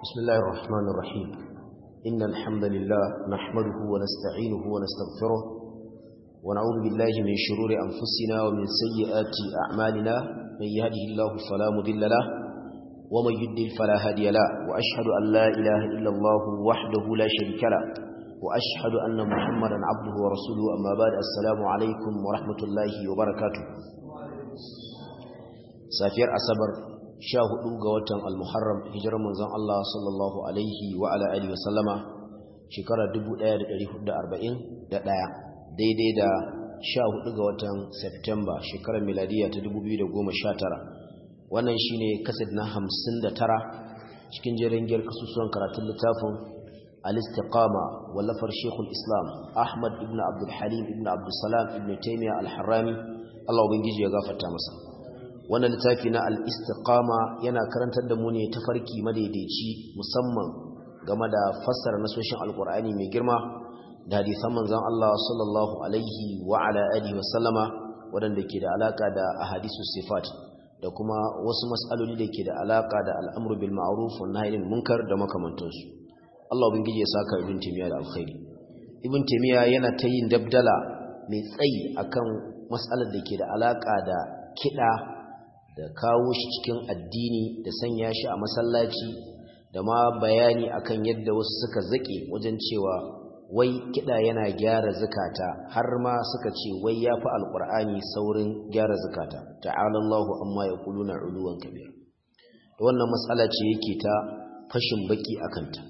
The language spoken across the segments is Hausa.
بسم الله الرحمن الرحيم إن الحمد لله نحمده ونستعينه ونستغفره ونعوذ بالله من شرور أنفسنا ومن سيئات أعمالنا من يهده الله فلا مضل له ومن يضلل فلا هادي له وأشهد أن لا إله إلا الله وحده لا شريك له وأشهد أن محمدا عبده ورسوله أما بعد السلام عليكم ورحمة الله وبركاته سافير أصبر sha hudu ga watan al-muharram hijirar manzon Allah sallallahu alaihi wa ala alihi wa sallama shekara 1441 daidai da sha hudu ga watan September shekarar miladiya ta 2019 wannan shine kasad na 59 cikin jerin giyar kasusuwan karatun littafin al-istiqama wallafar Sheikhul Islam Ahmad ibn Abdul Halim ibn Abdul Salam ibn Taymiyyah al-Harrani Allah ubangiji ya gafarta masa wannan littafi na al-istiqama yana karantar da mu ne tafarki madaidaici musamman game da fassara nasoshin alkur'ani mai girma da hadisan manzon Allah sallallahu alaihi wa ala alihi wa sallama wadanda ke da alaka da ahadisu sifat da kuma wasu mas'aloli da ke da alaka da al'amru bil ma'ruf wa nahyi anil munkar da makamantansu Allah ubangiji ya saka ibn taymiya da alkhairi ibn taymiya yana ta yin dabdala mai tsayi akan mas'alar da ke da alaka da kida da kawo shi cikin addini da sanya shi a masallaci da ma bayani akan yadda wasu suka zake wajen cewa wai kida yana gyara zakata har ma suka ce wai yafi alqur'ani saurin gyara zakata ta'ala Allahu amma yaquluna uluwan kabir to wannan matsala ce yake ta fashin baki akan ta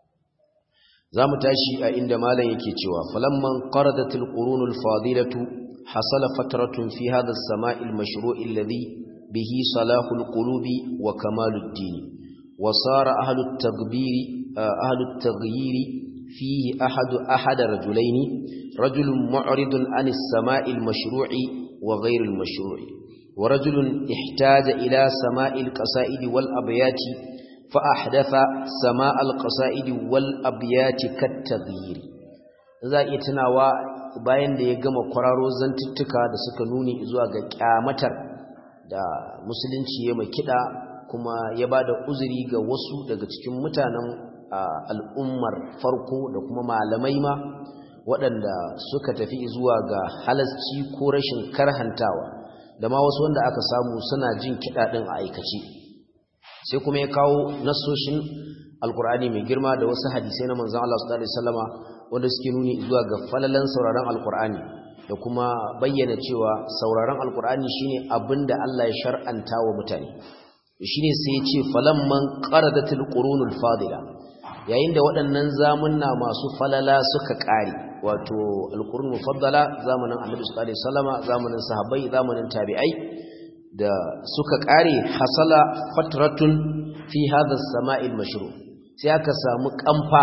zamu tashi a inda malam yake cewa falamman qaradatil qurunul fadilatu hasala fatratun fi hadha as-sama'il mashru' alladhi به صلاح القلوب وكمال الدين وصار أهل التغبير أهل التغيير فيه أحد أحد رجلين رجل معرض عن السماء المشروع وغير المشروع ورجل احتاج إلى سماء القصائد والأبيات فأحدث سماء القصائد والأبيات كالتغيير za iya tunawa bayan da ya gama kwararo zantuttuka da suka nuni zuwa ga kyamatar da musulunci ya mai kiɗa kuma ya ba da uzuri ga wasu daga cikin mutanen al'ummar farko da kuma malamai ma waɗanda suka tafi zuwa ga halasci ko rashin karhantawa da ma wasu wanda aka samu suna jin kiɗa ɗin a aikace sai kuma ya kawo nasoshin alkur'ani mai girma da wasu hadisai na manzan Allah su ɗari salama wanda suke nuni zuwa ga falalan sauraron alkur'ani da kuma bayyana cewa sauraron alkur'ani shine abinda Allah ya shar'anta wa mutane shine sai ya ce falamman qaradatil qurunul fadila yayin da waɗannan zamunna masu falala suka ƙare wato alqurun mufaddala zamanin Annabi sallallahu alaihi wasallama zamanin sahabbai zamanin tabi'ai da suka ƙare hasala fatratun fi hadha as-sama'il mashru sai aka samu kamfa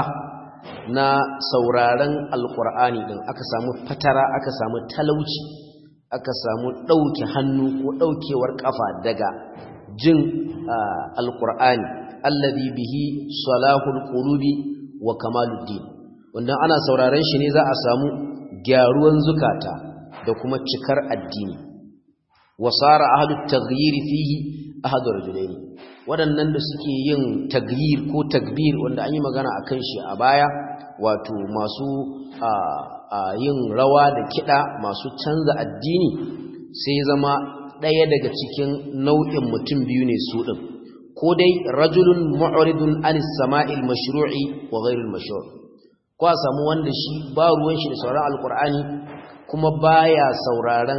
na sauraron alkur'ani din aka samu fatara aka samu talauci aka samu ɗauke hannu ko ɗaukewar ƙafa daga jin alkur'ani alladhi bihi salahul qulubi wa kamaluddin wanda ana sauraron shi ne za a samu gyaruwan zukata da kuma cikar addini wasara ahlut taghyir fihi ahadu rajulaini waɗannan da suke yin tagyir ko takbir wanda an yi magana a kan shi a baya wato masu yin rawa da kiɗa masu canza addini sai zama ɗaya daga cikin nau'in mutum biyu ne su ɗin ko dai rajulun mu'ridun anis sama'il mashru'i wa ghairil mashru' ko a samu wanda shi ba ruwan shi da sauraron alkur'ani kuma baya sauraron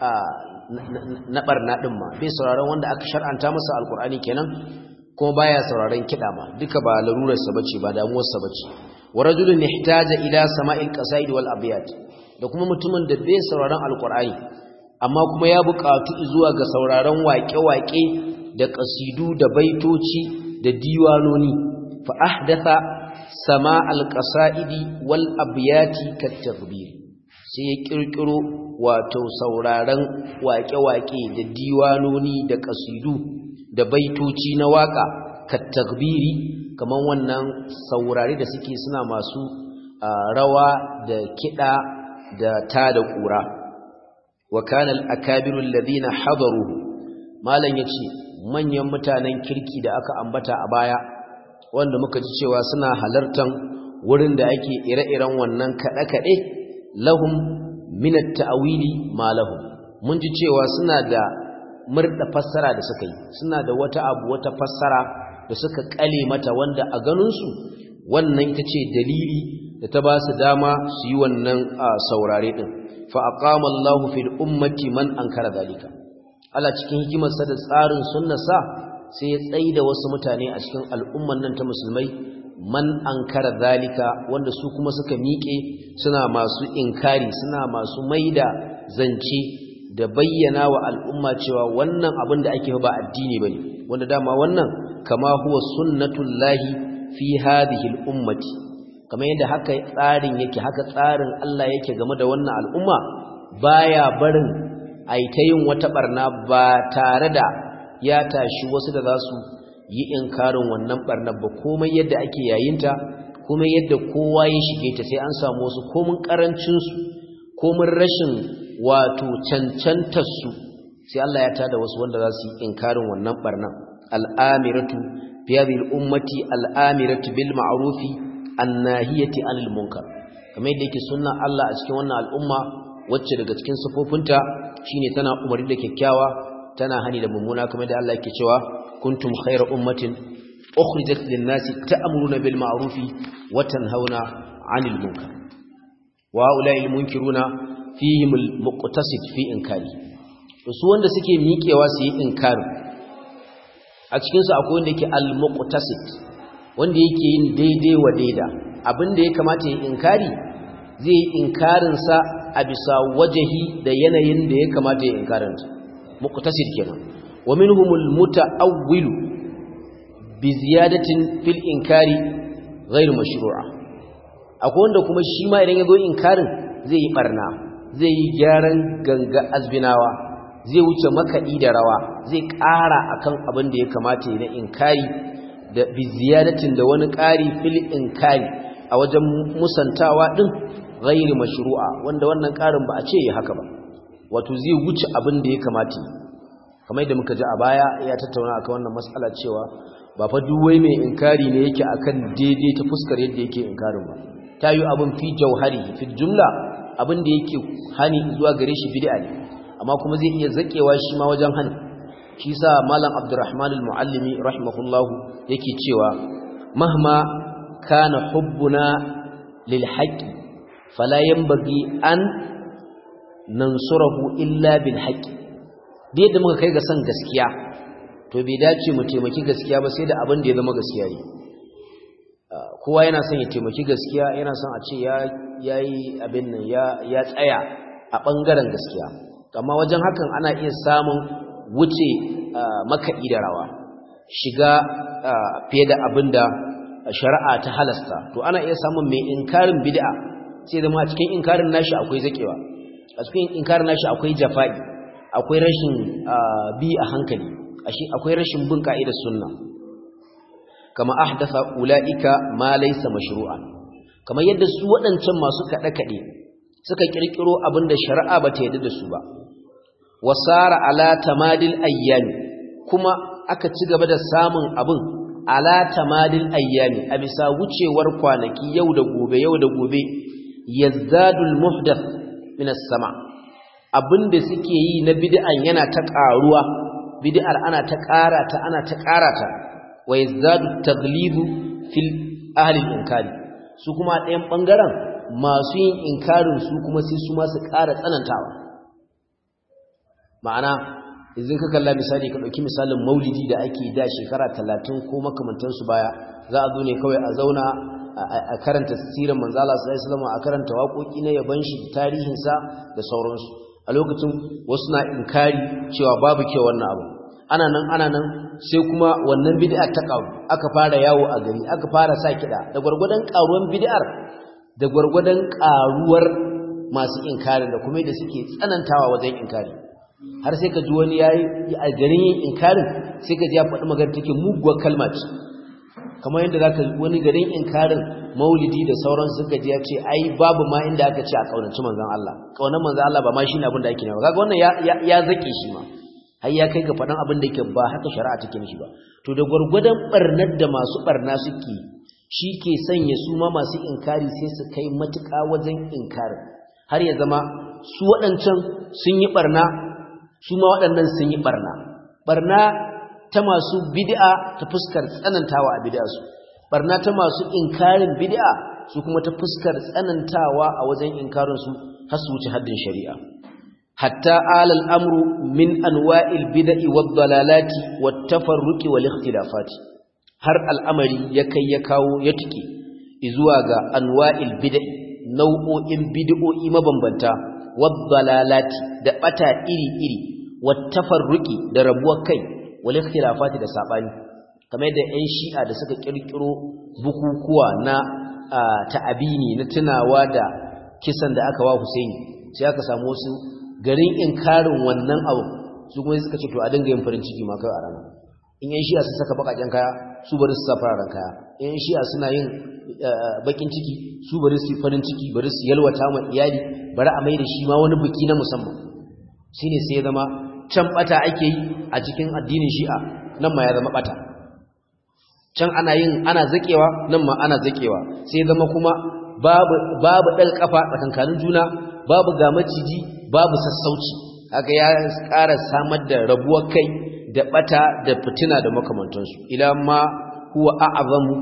na barna din ma bai sauraron wanda aka shar'anta masa alkur'ani kenan kuma baya sauraron kida ma duka ba larurar sa bace ba damuwar sa bace wa rajulun ihtaja ila sama'il qasaid wal abyat da kuma mutumin da bai sauraron alkur'ani amma kuma ya buƙatu zuwa ga sauraron waƙe-waƙe da qasidu da baitoci da diwanoni fa ahdatha sama'al qasaidi wal abyati kat tadbir sai ya kirkiro wato sauraron waƙe-waƙe da diwanoni da ƙasidu da baitoci na waƙa kattagbiri kamar wannan saurari da suke suna masu rawa da kiɗa da ta da ƙura wa kanal akabirul ladina hadaru malam yace manyan mutanen kirki da aka ambata a baya wanda muka ji cewa suna halartan wurin da ake ire-iren wannan kaɗe-kaɗe lahum min at-ta'wili ma lahum mun ji cewa suna da murda fassara da suka yi suna da wata abu wata fassara da suka kale mata wanda a ganin su wannan ita ce dalili da ta ba su dama su yi wannan saurare din fa aqama Allahu fil ummati man ankara zalika Allah cikin hikimarsa da tsarin sunnarsa sai ya tsaida wasu mutane a cikin al'umman nan ta musulmai man ankara zalika wanda su kuma suka miƙe suna masu inkari suna masu maida zance da bayyana wa al'umma cewa wannan abin da ake ba addini bane wanda dama wannan kama huwa sunnatullahi fi hadhihi al-ummati kamar yadda haka tsarin yake haka tsarin Allah yake game da wannan al'umma baya barin aita yin wata barna ba tare da ya tashi wasu da za su yi inkarin wannan barnar ba komai yadda ake yayinta komai yadda kowa ya shige ta sai an samu wasu komin karancinsu komin rashin wato cancantarsu sai Allah ya tada wasu wanda za su yi inkarin wannan barnar al'amiratu fi hadhihi al-ummati al'amiratu bil ma'rufi annahiyati anil munkar kamar yadda yake sunna Allah a cikin wannan al'umma wacce daga cikin sifofinta shine tana umarni da kyakkyawa tana hani da mummuna kamar da Allah yake cewa kuntum khayra ummatin ukhrijat lin-nasi ta'muruna bil ma'rufi wa tanhauna 'anil munkar wa ulai munkiruna fihim al-muqtasid fi inkari to su wanda suke miƙewa su yi inkari a cikin su akwai wanda yake al-muqtasid wanda yake yin daidai wa daida abinda ya kamata ya inkari zai yi inkarin sa a bisa wajahi da yanayin da ya kamata ya inkaranta muqtasid kenan wa minhumul muta'awwilu bi ziyadatin fil inkari ghayr mashru'a akwai wanda kuma shi ma idan yazo inkarin zai yi barna zai yi gyaran ganga azbinawa zai wuce makadi da rawa zai ƙara akan abin da ya kamata ya na inkari da bi ziyadatin da wani ƙari fil inkari a wajen musantawa din ghayr mashru'a wanda wannan ƙarin ba a ce ya haka ba wato zai wuce abin da ya kamata kamar yadda muka ji a baya ya tattauna akan wannan matsala cewa ba fa duk wai mai inkari ne yake akan daidai ta fuskar yadda yake inkarin ba ta yi abin fi jauhari fi jumla abin da yake hani zuwa gare shi bid'a ne amma kuma zai iya zakewa shi ma wajen hani shi sa malam abdurrahman al-muallimi rahimahullah yake cewa mahma kana hubbuna lil haqqi fala yanbaghi an nansurahu illa bil haqqi da yadda muka kai ga san gaskiya to bai dace mu taimaki gaskiya ba sai da abin da ya zama gaskiya ne kowa yana son ya taimaki gaskiya yana son a ce ya yayi abin nan ya ya tsaya a bangaren gaskiya amma wajen hakan ana iya samun wuce makaɗi da rawa shiga fiye da abin da shari'a ta halasta to ana iya samun mai inkarin bid'a sai zama a cikin inkarin nashi akwai zakewa a cikin inkarin nashi akwai jafa'i akwai rashin bi a hankali akwai rashin bin ka'idar sunna kama ahdatha ulaika ma laysa mashru'an kama yadda su waɗancan masu kaɗe kaɗe suka kirkiro abinda shari'a bata yarda da su ba wasara ala tamadil ayyami kuma aka ci gaba da samun abin ala tamadil ayyami a bisa wucewar kwanaki yau da gobe yau da gobe yazdadul muhdath min as-sama' abinda suke yi na bid'an yana ta ƙaruwa bid'ar ana ta ƙara ta ana ta ƙara ta wa yazdadu taghlibu fil ahli inkari su kuma ɗayan bangaren masu yin inkarin su kuma sai su ma su ƙara tsanantawa ma'ana idan ka kalla misali ka ɗauki misalin maulidi da ake da shekara talatin ko makamantansu baya za a zo ne kawai a zauna a karanta sirar manzala sallallahu alaihi a karanta waƙoƙi na yaban shi tarihinsa da sauransu a lokacin wasu na inkari cewa babu kyau wannan abu ana nan ana nan sai kuma wannan bid'a ta karu aka fara yawo a gari aka fara sa kiɗa da gwargwadon karuwan bid'ar da gwargwadon karuwar masu inkari da kuma da suke tsanantawa wajen inkari har sai ka ji wani yayi a garin yin inkarin sai ka ji ya faɗi magana take muguwar kalma ce kamar yadda zaka wani garin inkarin maulidi da sauran suka ji ya ce ai babu ma inda aka ce a kaunaci manzon Allah kaunar manzon Allah ba ma shine abin da ake nawa kaga wannan ya ya zake shi ma har ya kai ga faɗan abin da yake ba haka shari'a take mishi ba to da gwargwadon barnar da masu barna suke shi ke sanya su ma masu inkari sai su kai matuƙa wajen inkarin har ya zama su waɗancan sun yi barna su ma waɗannan sun yi barna barna ta masu bid'a ta fuskar tsanantawa a bid'a su barna ta masu inkarin bid'a su kuma ta fuskar tsanantawa a wajen inkarin su har su wuce haddin shari'a hatta alal amru min anwa'il bid'i wad dalalati wat tafarruqi wal ikhtilafati har al'amari ya kai ya kawo ya tike zuwa ga anwa'il bid'i nau'o'in bid'o'i mabambanta wad dalalati da bata iri iri wat tafarruqi da rabuwar kai wal ikhtilafati da sabani kamar da ƴan shi'a da suka kirkiro bukukuwa na ta'abini na tunawa da kisan da aka wa Husaini sai aka samu wasu garin inkarin wannan abu su kuma suka ce to a dinga yin farin ciki ma kai a rana in yan shi'a su saka bakaken kaya su bari su sa fararen kaya in yan shi'a suna yin bakin ciki su bari su farin ciki bari su yalwata ma iyali bari a mai da shi ma wani biki na musamman shine sai ya zama can bata ake yi a cikin addinin shi'a nan ma ya zama bata can ana yin ana zakewa nan ma ana zakewa sai ya zama kuma babu babu dal kafa tsakankanin juna babu ga maciji babu sassauci haka ya ƙara samar da rabuwar kai da bata da fitina da makamantansu ila ma huwa a'zamu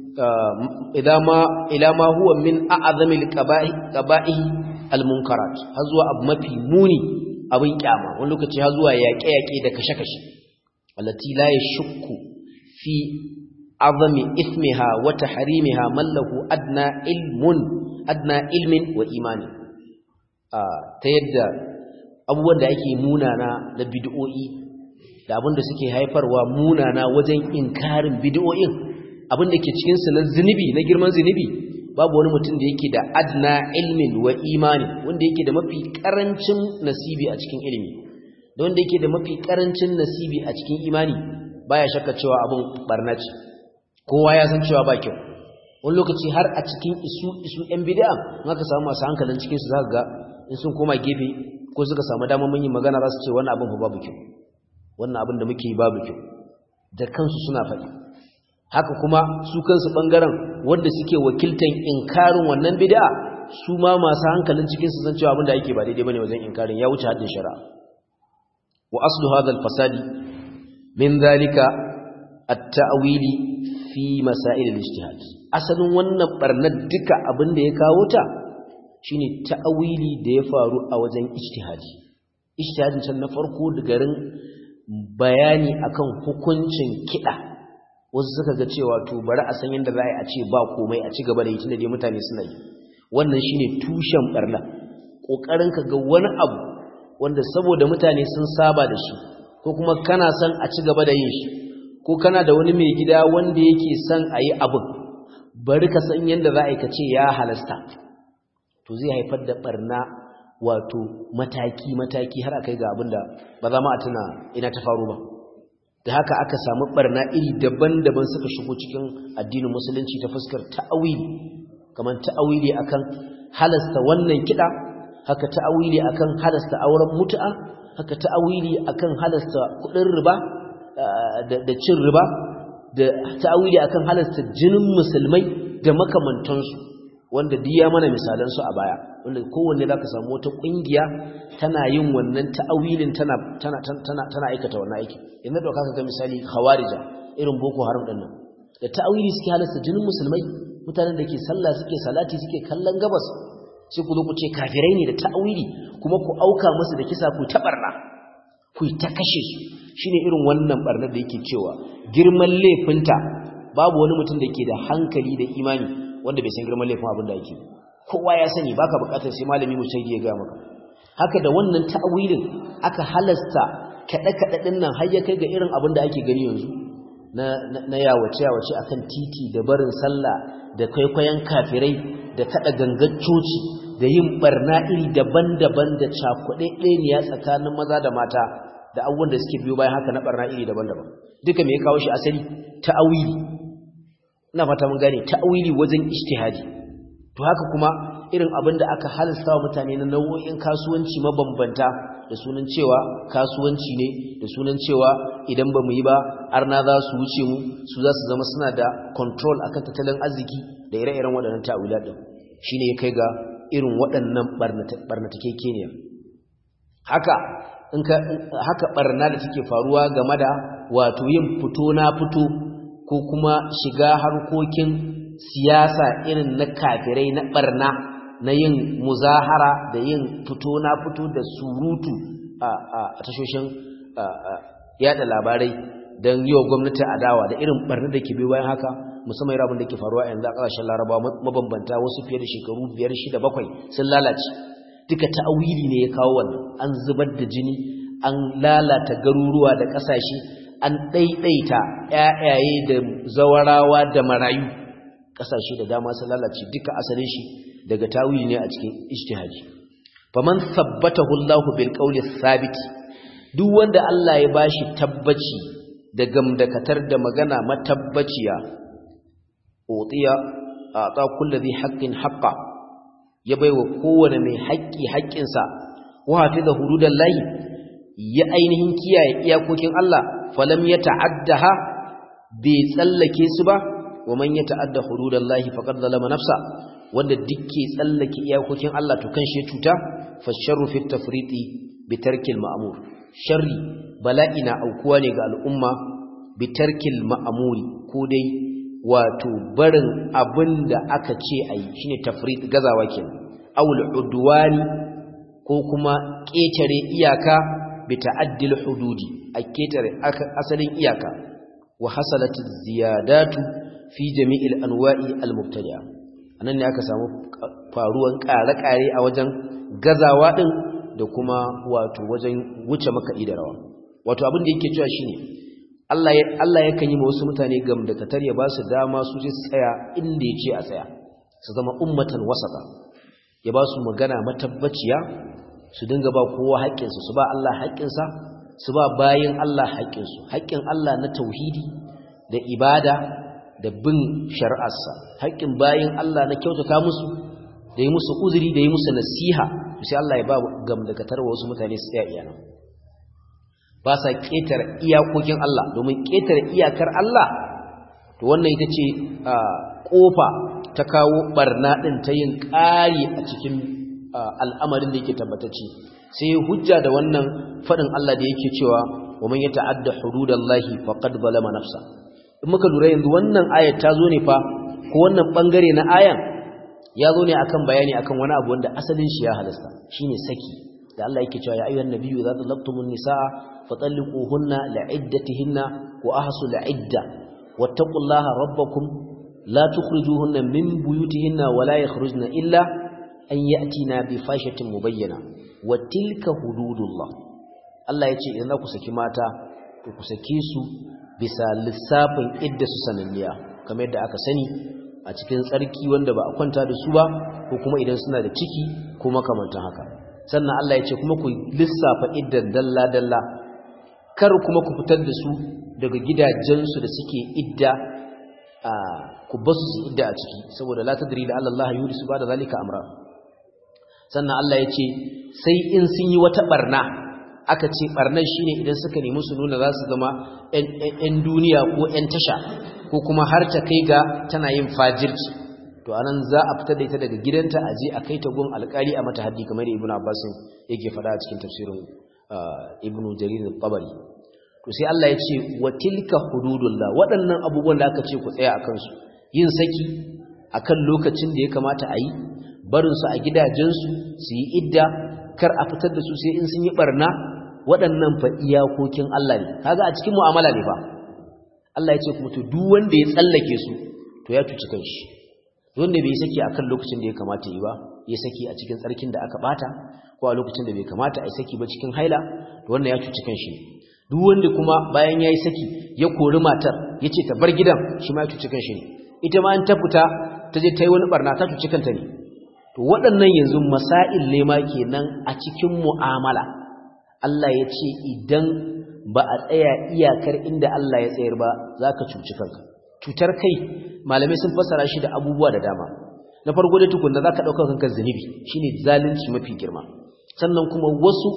ila ma ila ma huwa min a'zamil qaba'i qaba'i almunkarat har zuwa abu mafi muni abin kyama wani lokaci har zuwa yaƙe-yaƙe da kashe-kashe allati la yashukku fi azami ismiha wa tahrimiha man lahu adna ilmun adna ilmin wa imani ta yadda abubuwan da ake munana na bid'o'i da abin da suke haifarwa munana wajen inkarin bid'o'in abin da ke cikin su na zinubi na girman zinubi babu wani mutum da yake da adna ilmin wa imani wanda yake da mafi karancin nasibi a cikin ilimi da wanda yake da mafi karancin nasibi a cikin imani baya shakka cewa abin barna ce kowa ya san cewa ba kyau wani lokaci har a cikin isu isu yan bid'a in aka samu masu hankalin cikin su zaka ga in sun koma gefe ko suka samu damar mun yi magana za su ce wannan abin fa babu kyau wannan abin da muke yi babu kyau da kansu suna faɗi haka kuma su kansu ɓangaren wanda suke wakiltan inkarin wannan bid'a su ma masu hankalin cikin su san cewa abin da ake ba daidai bane wajen inkarin ya wuce haddin shari'a wa aslu hadha al-fasadi min zalika at-ta'wili fi masail al-ijtihad asalin wannan barnar duka abin da ya kawo ta shine ta'awili da ya faru a wajen ijtihadi ijtihadin can na farko da garin bayani akan hukuncin kida wasu suka ga cewa to bari a san yadda za a ce ba komai a ci gaba da yi tunda dai mutane suna yi wannan shine tushen barna kokarin ka ga wani abu wanda saboda mutane sun saba da shi ko kuma kana son a ci gaba da yin shi ko kana da wani mai gida wanda yake son a yi abin bari ka san yadda za a yi ka ce ya halasta to zai haifar da barna wato mataki-mataki har akai ga abinda ba za ma a tuna ina ta faru ba da haka aka samu barna iri daban-daban suka shigo cikin addinin musulunci ta fuskar ta'awili kamar ta'awili akan halasta wannan kida haka ta'awili akan halasta auren mutu'a haka ta'awili akan halasta kudin riba da cin riba da ta'awili akan halasta jinin musulmai da makamantansu wanda diya mana misalansu a baya wanda kowanne za ka samu wata ƙungiya tana yin wannan ta'awilin tana tana tana tana aikata wannan aiki inda da kaka ga misali khawarija irin boko haram din nan da ta'awili suke halasta jinin musulmai mutanen da ke sallah suke salati suke kallon gabas sai ku zo ku ce kafirai ne da ta'awili kuma ku auka musu da kisa ku ta barna ku ta kashe su shine irin wannan barnar da yake cewa girman laifinta babu wani mutum da ke da hankali da imani wanda bai san girman laifin abin da yake kowa ya sani baka bukatar sai malami mujtahidi ya ga maka haka da wannan ta'awilin aka halasta kada kada din nan har ya kai ga irin abin da ake gani yanzu na na yawace yawace akan titi da barin sallah da kwaikwayon kafirai da kada gangar coci da yin barna iri daban-daban da cakuɗe ɗaya tsakanin maza da mata da abubuwan da suke biyo bayan haka na barna iri daban-daban duka me ya kawo shi asali ta'awili ina fata mun gane ta'awili wajen ijtihadi to haka kuma irin abin da aka halasta wa mutane na nau'o'in kasuwanci mabambanta da sunan cewa kasuwanci ne da sunan cewa idan ba mu yi ba arna za su wuce mu su za su zama suna da control akan tattalin arziki da ire-iren waɗannan ta'awila ɗin shine ya kai ga irin waɗannan barnatakekeniya haka in ka haka barna da take faruwa game da wato yin fito na fito ko kuma shiga harkokin siyasa irin na kafirai na barna na yin muzahara da yin fito na fito da surutu a tashoshin yada labarai don yi wa gwamnati adawa da irin barna da ke bi bayan haka musamman rabin da ke faruwa yanzu a ƙasashen larabawa mabambanta wasu fiye da shekaru biyar shida bakwai sun lalace duka ta'awili ne ya kawo wannan an zubar da jini an lalata garuruwa da ƙasashe an ɗaiɗaita ƴaƴaye da zawarawa da marayu ƙasashe da dama sun lalace duka asalin shi daga tawili ne a cikin ijtihadi faman thabbatahu Allahu bil qawli thabit duk wanda Allah ya bashi tabbaci da gamdakatar da magana matabbaciya utiya ata kulli dhi haqqin haqqa ya baiwa kowane mai haƙƙi haƙƙinsa wa hafiza hududallahi ya ainihin kiyaye iyakokin Allah falam ya ta'addaha bai tsallake su ba wa man ya ta'adda hududallahi faqad zalama nafsa wanda dukke tsallake iyakokin Allah to kan shi cuta fa sharru fi tafriti bi tarkil ma'mur sharri bala'ina aukuwa ne ga al'umma bi tarkil ma'muri ko dai wato barin abinda aka ce ayi shine tafrit gazawa kenan awul udwani ko kuma ƙetare iyaka bi ta'addil hududi a ƙetare asalin iyaka wa hasalat ziyadatu fi jami'il anwa'i al-mubtadi'a anan ne aka samu faruwan ƙare-ƙare a wajen gazawa din da kuma wato wajen wuce makaɗi da rawa wato abin da yake cewa shine Allah ya Allah yakan yi wasu mutane gam da katar ya ba su dama su je tsaya inda yace a tsaya su zama ummatan wasata ya ba su magana matabbaciya su dinga ba kowa haƙƙinsa su ba Allah haƙƙinsa su ba bayin Allah haƙƙinsu haƙƙin Allah na tauhidi da ibada da bin shari'arsa haƙƙin bayin Allah na kyautata musu da yi musu uzuri da yi musu nasiha sai Allah ya ba gamdakatar wasu mutane su tsaya iyana ba sa ƙetare iyakokin Allah domin ƙetare iyakar Allah to wannan ita ce ƙofa ta kawo barna ɗin ta yin ƙari a cikin al'amarin da yake tabbatacce sai hujja da wannan faɗin Allah da yake cewa wa man yata'adda hududallahi faqad zalama nafsa in muka lura yanzu wannan ayat ta zo ne fa ko wannan bangare na ayan ya zo ne akan bayani akan wani abu wanda asalin shi ya halasta shine saki da Allah yake cewa ya ayyuhan nabiyyu idza talaqtumun nisaa fatalliquhunna li'iddatihinna wa ahsul 'idda wattaqullaha rabbakum la tukhrijuhunna min buyutihinna wa la yakhrujna illa an ya'tina bi fashatin mubayyana wa tilka hududullah Allah yace idan za ku saki mata to ku saki su bisa lissafin idda su sananniya kamar yadda aka sani a cikin tsarki wanda ba a kwanta da su ba ko kuma idan suna da ciki ko makamantan haka sannan Allah yace kuma ku lissafa iddan dalla dalla kar kuma ku fitar da su daga gidajensu da suke idda ku basu su idda a ciki saboda la tadri da Allah yurisu ba da zalika amra sannan Allah ya ce sai in sun yi wata barna aka ce barnar shine idan suka nemi su nuna za su zama 'yan duniya ko 'yan tasha ko kuma har ta kai ga tana yin fajirci to anan za a fitar da ita daga gidanta a je a kai ta gun alkali a mata haddi kamar ibnu abbas yake faɗa a cikin tafsirin ibnu jarir al-tabari to sai Allah ya ce wa tilka hududullah waɗannan abubuwan da aka ce ku tsaya akan su yin saki akan lokacin da ya kamata a yi barinsu a gidajensu su yi idda kar a fitar da su sai in sun yi barna waɗannan fa iyakokin Allah ne kaga a cikin mu'amala ne fa Allah ya ce kuma to duk wanda ya tsallake su to ya cuci kanshi wanda bai saki akan lokacin da ya kamata yi ba ya saki a cikin tsarkin da aka bata ko a lokacin da bai kamata a yi saki ba cikin haila to wannan ya cuci kanshi duk wanda kuma bayan yayi saki ya kori matar yace ta bar gidan shi ma ya cuci kanshi ne ita ma an ta fita ta je ta yi wani barna ta cuci kanta ne to waɗannan yanzu masail ne ma kenan a cikin mu'amala Allah ya ce idan ba a tsaya iyakar inda Allah ya tsayar ba za ka cuci kanka cutar kai malamai sun fassara shi da abubuwa da dama na farko da tukunna za ka ɗauka kanka zunubi shine zalunci mafi girma sannan kuma wasu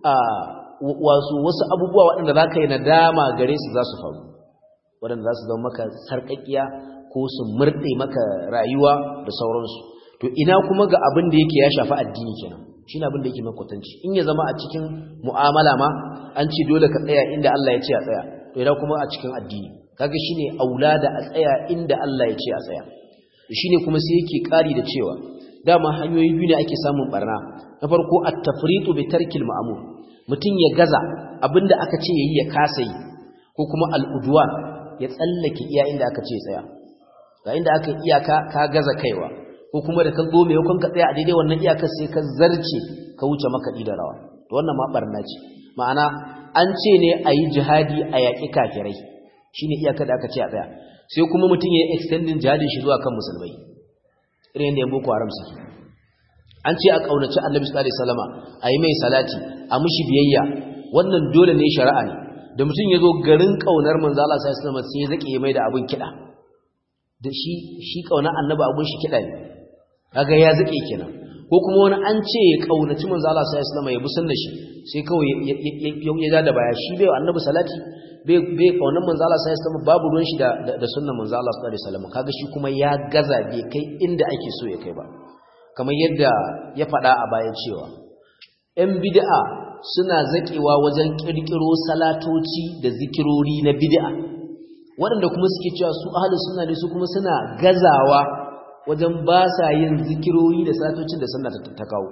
wasu wasu abubuwa waɗanda za ka yi nadama gare su za su faru waɗanda za su zama maka sarƙaƙiya ko su murɗe maka rayuwa da sauransu to ina kuma ga abin da yake ya shafi addini kenan shi ne abin da yake makwatanci in ya zama a cikin mu'amala ma an ce dole ka tsaya inda Allah ya ce a tsaya to ina kuma a cikin addini kaga shine aula da a tsaya inda Allah ya ce a tsaya shine kuma sai yake ƙari da cewa dama hanyoyi biyu ne ake samun barna na farko at-tafritu bi tarkil ma'mur mutum ya gaza abinda aka ce yayi ya kasa yi ko kuma al-udwan ya tsallake iya inda aka ce tsaya ga inda aka iyaka ka gaza kaiwa ko kuma da ka zo mai hukun ka tsaya a daidai wannan iyakar sai ka zarce ka wuce makaɗi da rawa to wannan ma barna ce ma'ana an ce ne a yi jihadi a yaƙi kafirai shine iyakar da aka ce a tsaya sai kuma mutum ya yi extending jihadin shi zuwa kan musulmai irin yadda yan boko haram suke an ce a ƙaunaci annabi sallallahu alaihi wasallama a yi mai salati a mushi biyayya wannan dole ne shari'a ne da mutum ya zo garin ƙaunar manzo Allah sallallahu alaihi wasallama sai ya zake mai da abin kiɗa da shi shi ƙaunar annabi abin shi kiɗa ne kaga ya zake kenan ko kuma wani an ce ya ƙaunaci manzo Allah sallallahu alaihi wasallama ya bi sunnar shi sai kawai ya ja da baya shi bai annabi salati bai kaunar manzo Allah sai sama babu ruwan shi da da sunnar manzo Allah sallallahu alaihi wasallam kaga shi kuma ya gaza bai kai inda ake so ya kai ba kamar yadda ya faɗa a baya cewa ɗan bid'a suna zakewa wajen kirkiro salatoci da zikirori na bid'a waɗanda kuma suke cewa su ahlus sunna ne su kuma suna gazawa wajen ba sa yin zikirori da salatocin da sunna ta kawo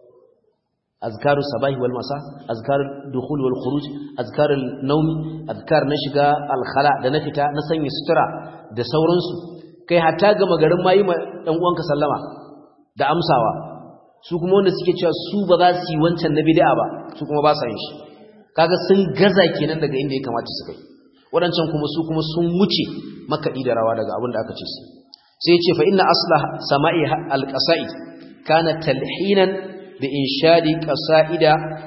أذكار الصباح والمساء أذكار الدخول والخروج أذكار النوم أذكار نشغا الخلاء da na fita na sanya sutura da sauransu kai hatta ga magarin mayi ma dan uwanka sallama da amsawa su kuma wanda suke cewa su ba za su yi wancan na bid'a ba su kuma ba sa yin shi kaga sun gaza kenan daga inda ya kamata su kai wadancan kuma su kuma sun wuce makaɗi da rawa daga abin da aka ce su sai ya ce fa inna asla sama'i al-qasaid kana talhinan بإنشاد قصائد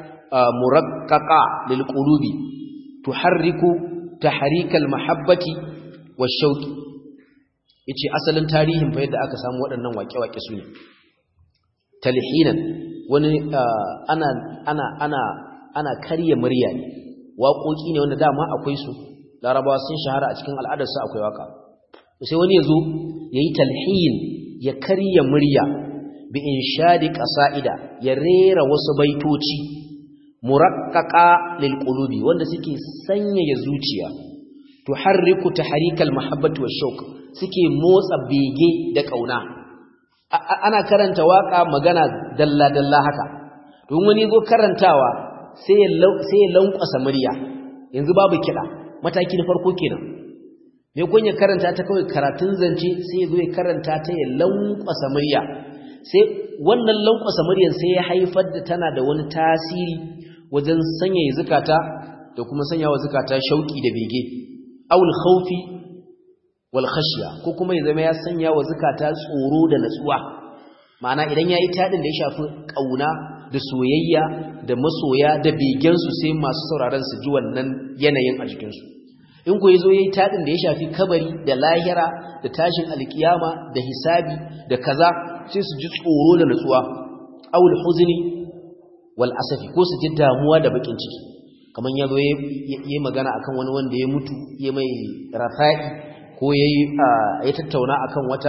مرققة للقلوب تحرك تحريك المحبة والشوق yace asalin tarihin fa yadda aka samu waɗannan waƙe-waƙe su ne talhinan wani ana ana ana ana karya murya ne waƙoƙi ne wanda dama akwai su larabawa sun shahara a cikin al'adarsu akwai waƙa sai wani ya zo ya yi talhin ya karya murya bi inshadi qasa'ida ya rera wasu baitoci muraqqaqa lil qulubi wanda suke sanyaya zuciya tuharriku tahrikal mahabbati washauq suke motsa bege da kauna ana karanta waka magana dalla dalla haka don wani zo karantawa sai ya sai ya lankwasa murya yanzu babu kida mataki na farko kenan me kun ya karanta ta kawai karatun zance sai ya zo ya karanta ta ya lankwasa murya sai wannan lankwasa muryar sai ya haifar da tana da wani tasiri wajen sanya zukata da kuma sanya wa zukata shauki da bege awul khawfi wal khashya ko kuma ya zama ya sanya wa zukata tsoro da natsuwa ma'ana idan yayi tadin da ya shafi kauna da soyayya da masoya da begen su sai masu sauraron su ji wannan yanayin a jikin su in ko yazo yayi tadin da ya shafi kabari da lahira da tashin alkiyama da hisabi da kaza sai su ji tsoro da nutsuwa awul huzni wal asafi ko su ji damuwa da bakin ciki kaman yazo yayi magana akan wani wanda ya mutu ya mai rafa'i ko yayi ya tattauna akan wata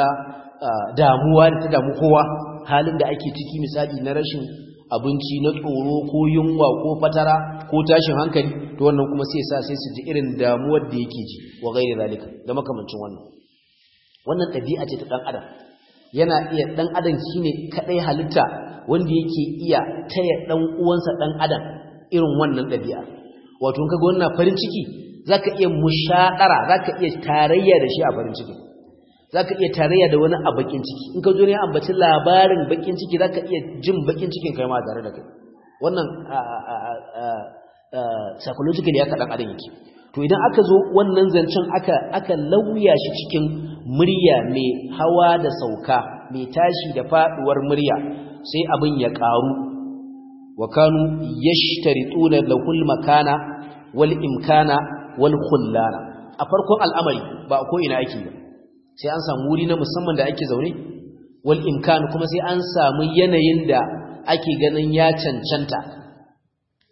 damuwa da ta damu kowa halin da ake ciki misali na rashin abinci na tsoro ko yunwa ko fatara ko tashin hankali to wannan kuma sai sa sai su ji irin damuwar da yake ji wa gairi zalika da makamancin wannan wannan ɗabi'a ce ta ɗan adam yana iya ɗan adam shine kaɗai halitta wanda yake iya taya ɗan uwansa ɗan adam irin wannan ɗabi'a wato in kaga wannan farin ciki zaka iya mushaɗara zaka iya tarayya da shi a farin ciki zaka iya tarayya da wani a bakin ciki in ka zo ne ambaci labarin bakin ciki zaka iya jin bakin cikin kai ma tare da kai wannan psychologically haka ɗan adam yake to idan aka zo wannan zancen aka aka lauya shi cikin murya mai hawa da sauka mai tashi da faduwar murya sai abin ya karu wa kanu yashtarituna lahul makana wal imkana wal khullana a farkon al'amari ba ko ina ake ba sai an samu wuri na musamman da ake zaune wal imkan kuma sai an samu yanayin da ake ganin ya cancanta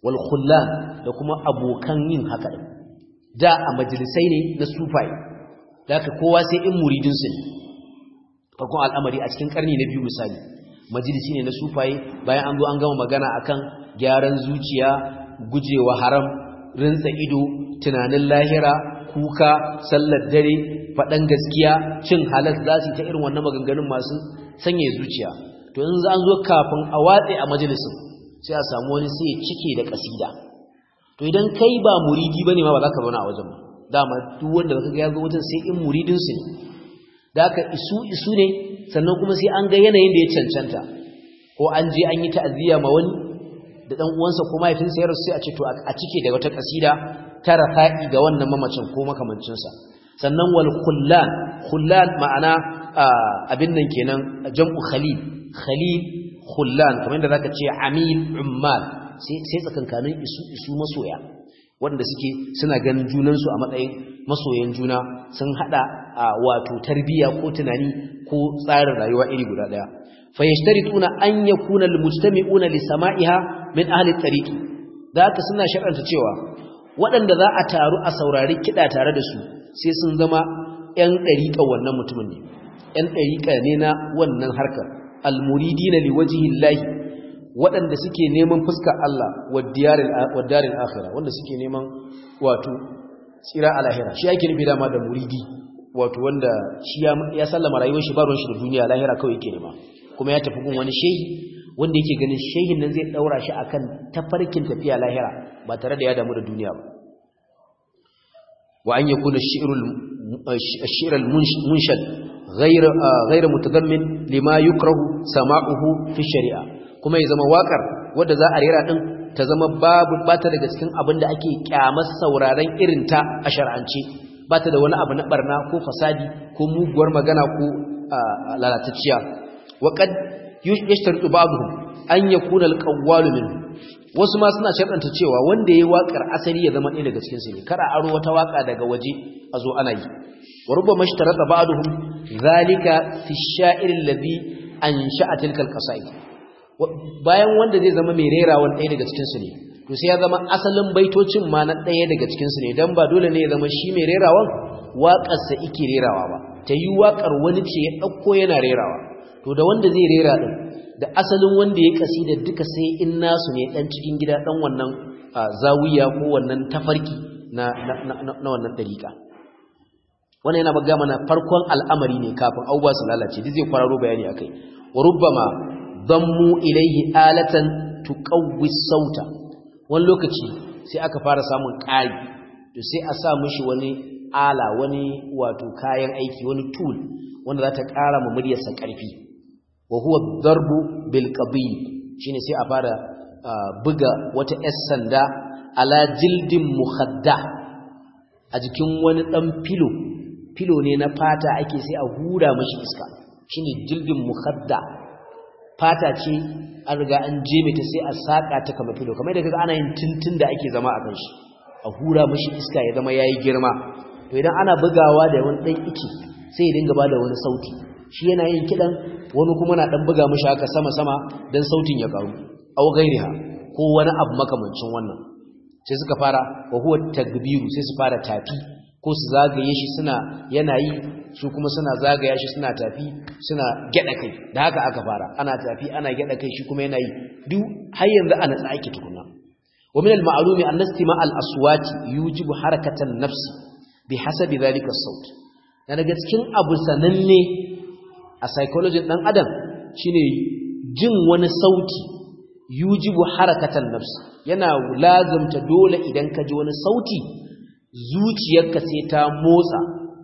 wal khullan da kuma abokan yin haka din da a majalisai ne na sufai da ka kowa sai in muridin su ne farkon al'amari a cikin karni na biyu misali majalisi ne na sufaye bayan an zo an gama magana akan gyaran zuciya gujewa haram rinsa ido tunanin lahira kuka sallar dare faɗan gaskiya cin halas za su yi ta irin wannan maganganun masu sanya zuciya to in za an zo kafin a watse a majalisin sai a samu wani sai ya cike da kasida to idan kai ba muridi bane ma ba za ka zauna a wajen ba dama duk wanda ka ga ya zo wajen sai in muridin su ne da aka isu isu ne sannan kuma sai an ga yanayin da ya cancanta ko an je an yi ta'aziyya ma wani da dan uwansa ko mahaifinsa ya rasu sai a ce to a cike da wata kasida ta rafa'i ga wannan mamacin ko makamancin sa sannan wal khullan khullan ma'ana abin nan kenan jam'u khalil khalil khullan kamar yadda zaka ce amil ummal sai sai tsakankanin isu isu masoya wanda suke suna ganin junansu a matsayin masoyan juna sun hada wato tarbiya ko tunani ko tsarin rayuwa iri guda daya fayashtarituna an yakuna almujtami'una li sama'iha min ahli at-tariqi zaka suna sharanta cewa waɗanda za a taru a saurari kida tare da su sai sun zama ƴan dariƙa wannan mutumin ne ƴan dariƙa ne na wannan harkar almuridina liwajhi llahi waɗanda suke neman fuskar Allah wa daril akhirah wanda suke neman wato tsira a lahira shi yake nufi dama da muridi wato wanda shi ya sallama rayuwar shi baron shi da duniya lahira kawai yake nema kuma ya tafi gun wani shehi wanda yake ganin shehin nan zai daura shi akan tafarkin tafiya lahira ba tare da ya damu da duniya ba wa an yakuna shi'rul ash-shi'rul munshad ghayr ghayr mutadammin lima yukrahu sama'uhu fi shari'a kuma ya zama wakar wadda za a rera din ta zama babu bata daga cikin abin da ake kyamar sauraron irin ta a shar'ance bata da wani abu na barna ko fasadi ko muguwar magana ko lalatacciya wa qad yashtaritu ba'dhum an yakuna al-qawwalu min wasu ma suna sharɗanta cewa wanda yayi wakar asali ya zama ɗaya daga cikin su ne kada aro wata waka daga waje a zo ana yi wa rubbama ishtarata ba'dhum zalika fi ash-sha'ir alladhi ansha'a tilka al-qasaid bayan wanda zai zama mai rerawan ɗaya daga cikinsu ne to sai ya zama asalin baitocin ma na ɗaya daga cikinsu ne don ba dole ne ya zama shi mai rerawan waƙarsa ike rerawa ba ta yi waƙar wani ce ya ɗauko yana rerawa to da wanda zai rera ɗin da asalin wanda ya kasi da duka sai in nasu ne ɗan cikin gida ɗan wannan zawiya ko wannan tafarki na wannan ɗariƙa wannan yana baga mana farkon al'amari ne kafin abubuwa su lalace duk zai kwararo bayani akai wa rubbama dammu ilaihi alatan tuqawwi sauta wani lokaci sai aka fara samun ƙari to sai a sa mishi wani ala wani wato kayan aiki wani tool wanda za ta ƙara ma muryarsa ƙarfi wa huwa darbu bil qabil shine sai a fara buga wata yar sanda ala jildin mukhadda a jikin wani dan filo filo ne na fata ake sai a hura mashi iska shine jildin mukhadda fata ce an riga an jeme ta sai a saka ta kama filo kamar da kaga ana yin tuntun da ake zama a kan shi a hura mashi iska ya zama yayi girma to idan ana bugawa da wani dan iki sai ya dinga bada wani sauti shi yana yin kidan wani kuma na dan buga mashi haka sama sama dan sautin ya karu aw gairiha ko wani abu makamancin wannan sai suka fara wa huwa takbiru sai su fara tafi ko su zagaye shi suna yana yi su kuma suna zagaya shi suna tafi suna gyada kai da haka aka fara ana tafi ana gyada kai shi kuma yana yi duk har yanzu ana tsaki tukuna wa min al-ma'lumi an nastima al-aswati yujibu harakatan nafsi bi hasabi dhalika as-saut daga cikin abu sananne a psychology dan adam shine jin wani sauti yujibu harakatan nafsi yana lazimta dole idan ka ji wani sauti zuciyarka sai ta motsa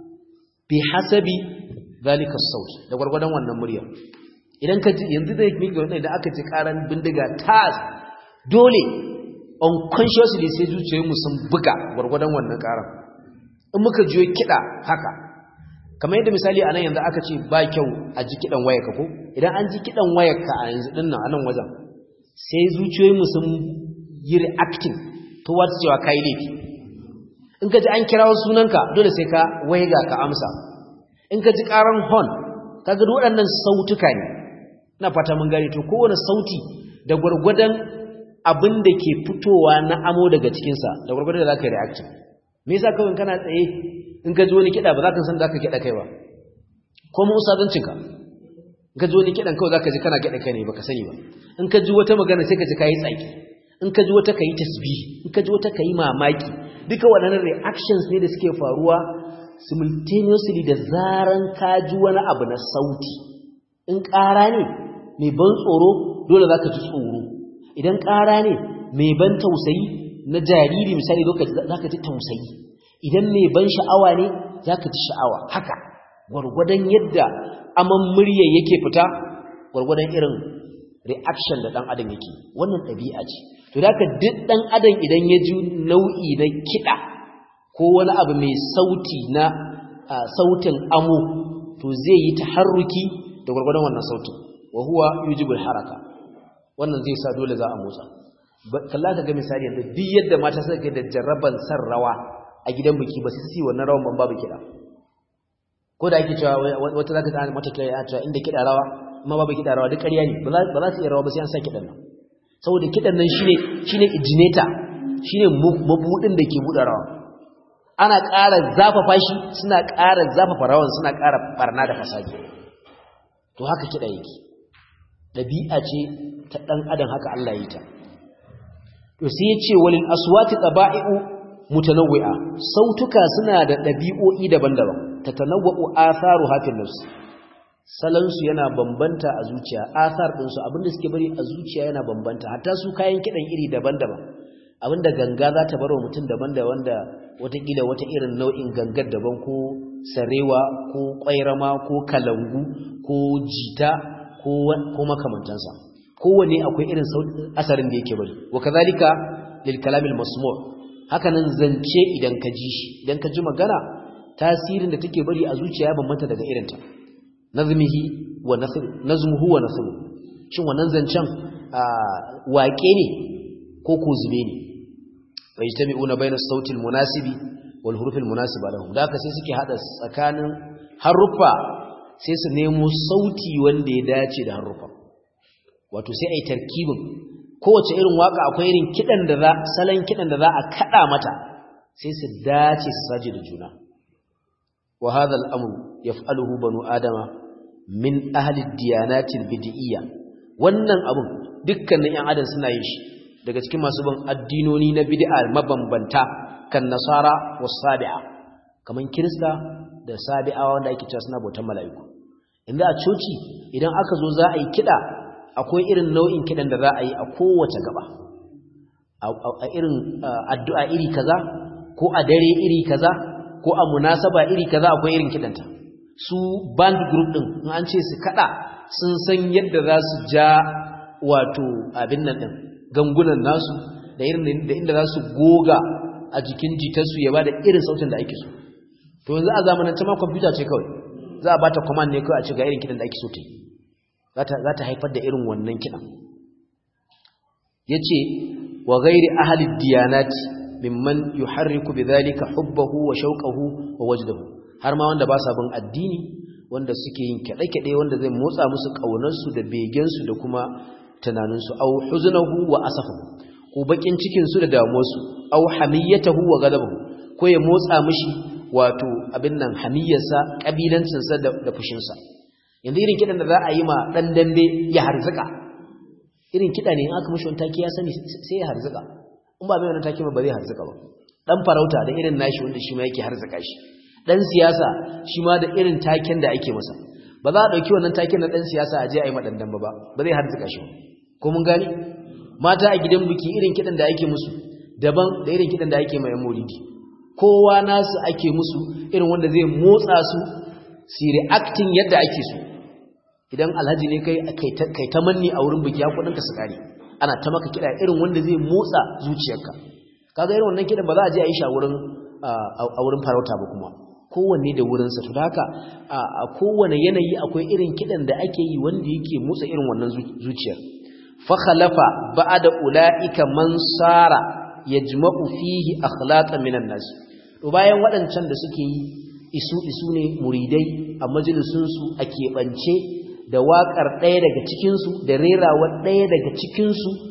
bi hasabi zalika saut da gwargwadon wannan muryar idan ka ji yanzu da yake ga idan aka ji karan bindiga tas dole unconsciously sai zuciyar mu sun buga gwargwadon wannan karan in muka jiyo kida haka kamar yadda misali anan yanzu aka ce ba kyau a ji kidan wayarka ko idan an ji kidan wayarka a yanzu dinnan anan wajen sai zuciyoyin mu sun yi reacting towards cewa kai laifi in ka ji an kirawo sunanka dole sai ka waiga ka amsa in ka ji karan hon kaga duk waɗannan sautuka ne ina fata mun gane to kowane sauti da gwargwadon abin da ke fitowa na amo daga cikinsa da gwargwadon da za ka yi reaction me yasa kawai kana tsaye in ka ji wani kiɗa ba za ka san za ka kiɗa kai ba ko mu usadancinka in ka ji wani kiɗan kawai za ka ji kana kiɗa kai ne ba ka sani ba in ka ji wata magana sai ka ji ka yi tsaki in ka ji wata ka yi tasbihi in ka ji wata ka yi mamaki duka waɗannan reactions ne da suke faruwa simultaneously da zaran ka ji wani abu na sauti in ƙara ne mai ban tsoro dole za ka ji tsoro idan ƙara ne mai ban tausayi na jariri misali za ka ji tausayi idan mai ban sha'awa ne za ka ji sha'awa haka gwargwadon yadda aman murya yake fita gwargwadon irin reaction da ɗan adam yake wannan ɗabi'a ce to da ka duk ɗan adam idan ya ji nau'i na kiɗa ko wani abu mai sauti na sautin amo to zai yi taharruki da gwargwadon wannan sautin wa huwa yujibul haraka wannan zai sa dole za a motsa kalla ka ga misali yanzu duk yadda mata suka kai da jarraban san rawa a gidan biki ba su yi wannan rawan ban babu kiɗa ko da ake cewa wata zaka ta mata kiɗa ya cewa inda kiɗa rawa amma babu kiɗa rawa duk ƙarya ne ba za su iya rawa ba sai an sa kiɗan nan saboda kiɗan nan shine shine ijineta shine mabudin da ke buɗe rawa ana ƙara zafafa shi suna ƙara zafafa rawan suna ƙara barna da fasadi to haka kiɗa yake ɗabi'a ce ta ɗan adam haka Allah yi ta to sai ya ce walil aswati taba'i'u mutanawwi'a sautuka suna da ɗabi'o'i daban-daban tatanawwa'u atharu hafin nafs salansu yana bambanta a zuciya athar ɗinsu abinda suke bari a zuciya yana bambanta hatta su kayan kiɗan iri daban-daban abinda ganga za ta bar wa mutum daban da wanda watakila wata irin nau'in gangar daban ko sarewa ko ƙwairama ko kalangu ko jita ko makamantansa kowane akwai irin asarin da yake bari wa kazalika lil kalamil masmu' hakanan zance idan ka ji shi idan ka ji magana tasirin da take bari a zuciya ya bambanta daga irinta nazmihi wa nasr nazmuhu wa nasr shin wannan zancen waƙe ne ko ko zube ne fa yajtami'una bayna as-sauti al-munasibi wal huruf al-munasiba lahum da haka sai suke hada tsakanin haruffa sai su nemo sauti wanda ya dace da haruffa wato sai ai tarkibin kowace irin waka akwai irin kidan da za salon kidan da za a kada mata sai su dace su saje da juna wa hadha al-amru yaf'aluhu banu adama min ahli ad-diyanati al-bid'iyya wannan abun dukkanin yan adam suna yin shi daga cikin masu bin addinoni na bid'a mabambanta kan nasara was sabi'a kaman kirista da sabi'awa wanda ake cewa suna bautan mala'iku inda a coci idan aka zo za a yi kida akwai irin nau'in kidan da za a yi a kowace gaba a irin addu'a iri kaza ko a dare iri kaza ko a munasaba iri kaza akwai irin kidanta su band group din in an ce su kada sun san yadda za su ja wato abin nan din gangunan nasu da irin da inda za su goga a jikin jitarsu ya bada irin sautin da ake so to yanzu a zamanin ta ma kwamfuta ce kawai za a bata command ne kawai a ce ga irin kidan da ake so ta yi za ta haifar da irin wannan kidan ya ce wa gairi ahli diyanati mimman yuharriku bidhalika hubbahu wa shauqahu wa wajdahu har ma wanda ba sa bin addini wanda suke yin kade-kade wanda zai motsa musu kaunarsu da begensu da kuma tunaninsu au huznahu wa asafahu ko bakin cikin su da damuwarsu au hamiyatahu wa ghadabahu ko ya motsa mishi wato abin nan hamiyarsa kabilancin sa da fushin sa yanzu irin kidan da za a yi ma dan dambe ya harzuka irin kida ne in aka mishi wani take ya sani sai ya harzuka in ba mai wani take ba zai harzuka ba dan farauta da irin nashi wanda shi ma yake harzuka shi dan siyasa shi ma da irin taken da ake masa ba za a dauki wannan taken na dan siyasa a je a yi ma dan dambe ba ba zai harzuka shi ba ko mun gani mata a gidan biki irin kidan da ake musu daban da irin kidan da ake mai maulidi kowa nasu ake musu irin wanda zai motsa su su reacting yadda ake so idan alhaji ne kai kai ta manni a wurin biki hakudin ka su kare ana ta maka kida irin wanda zai motsa zuciyarka kaga irin wannan kidan ba za a je a yi shi a wurin a wurin farauta ba kuma kowanne da wurinsa to da haka a kowane yanayi akwai irin kidan da ake yi wanda yake motsa irin wannan zuciyar fakhalafa ba'da ulaika man sara yajma'u fihi akhlaqan minan nas to bayan waɗancan da suke yi isu isu ne muridai a majalisun su a keɓance da waƙar ɗaya daga cikin su da rerawa ɗaya daga cikin su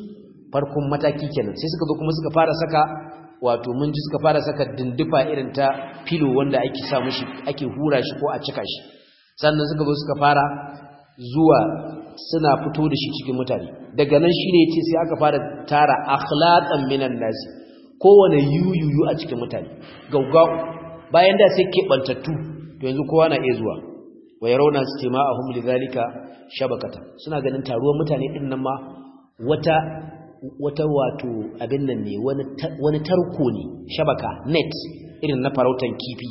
farkon mataki kenan sai suka zo kuma suka fara saka wato mun ji suka fara saka dindufa irin ta filo wanda ake sa mushi ake hura shi ko a cika shi sannan suka zo suka fara zuwa suna fito da shi cikin mutane daga nan shine yace sai aka fara tara akhlaqan minan nasi kowane yuyuyu a cikin mutane gaugau bayan da sai kebantattu to yanzu kowa na iya zuwa wa yarawna istima'ahum lidhalika shabakata suna ganin taruwar mutane din nan ma wata wata wato abin nan ne wani wani tarko ne shabaka net irin na farautan kifi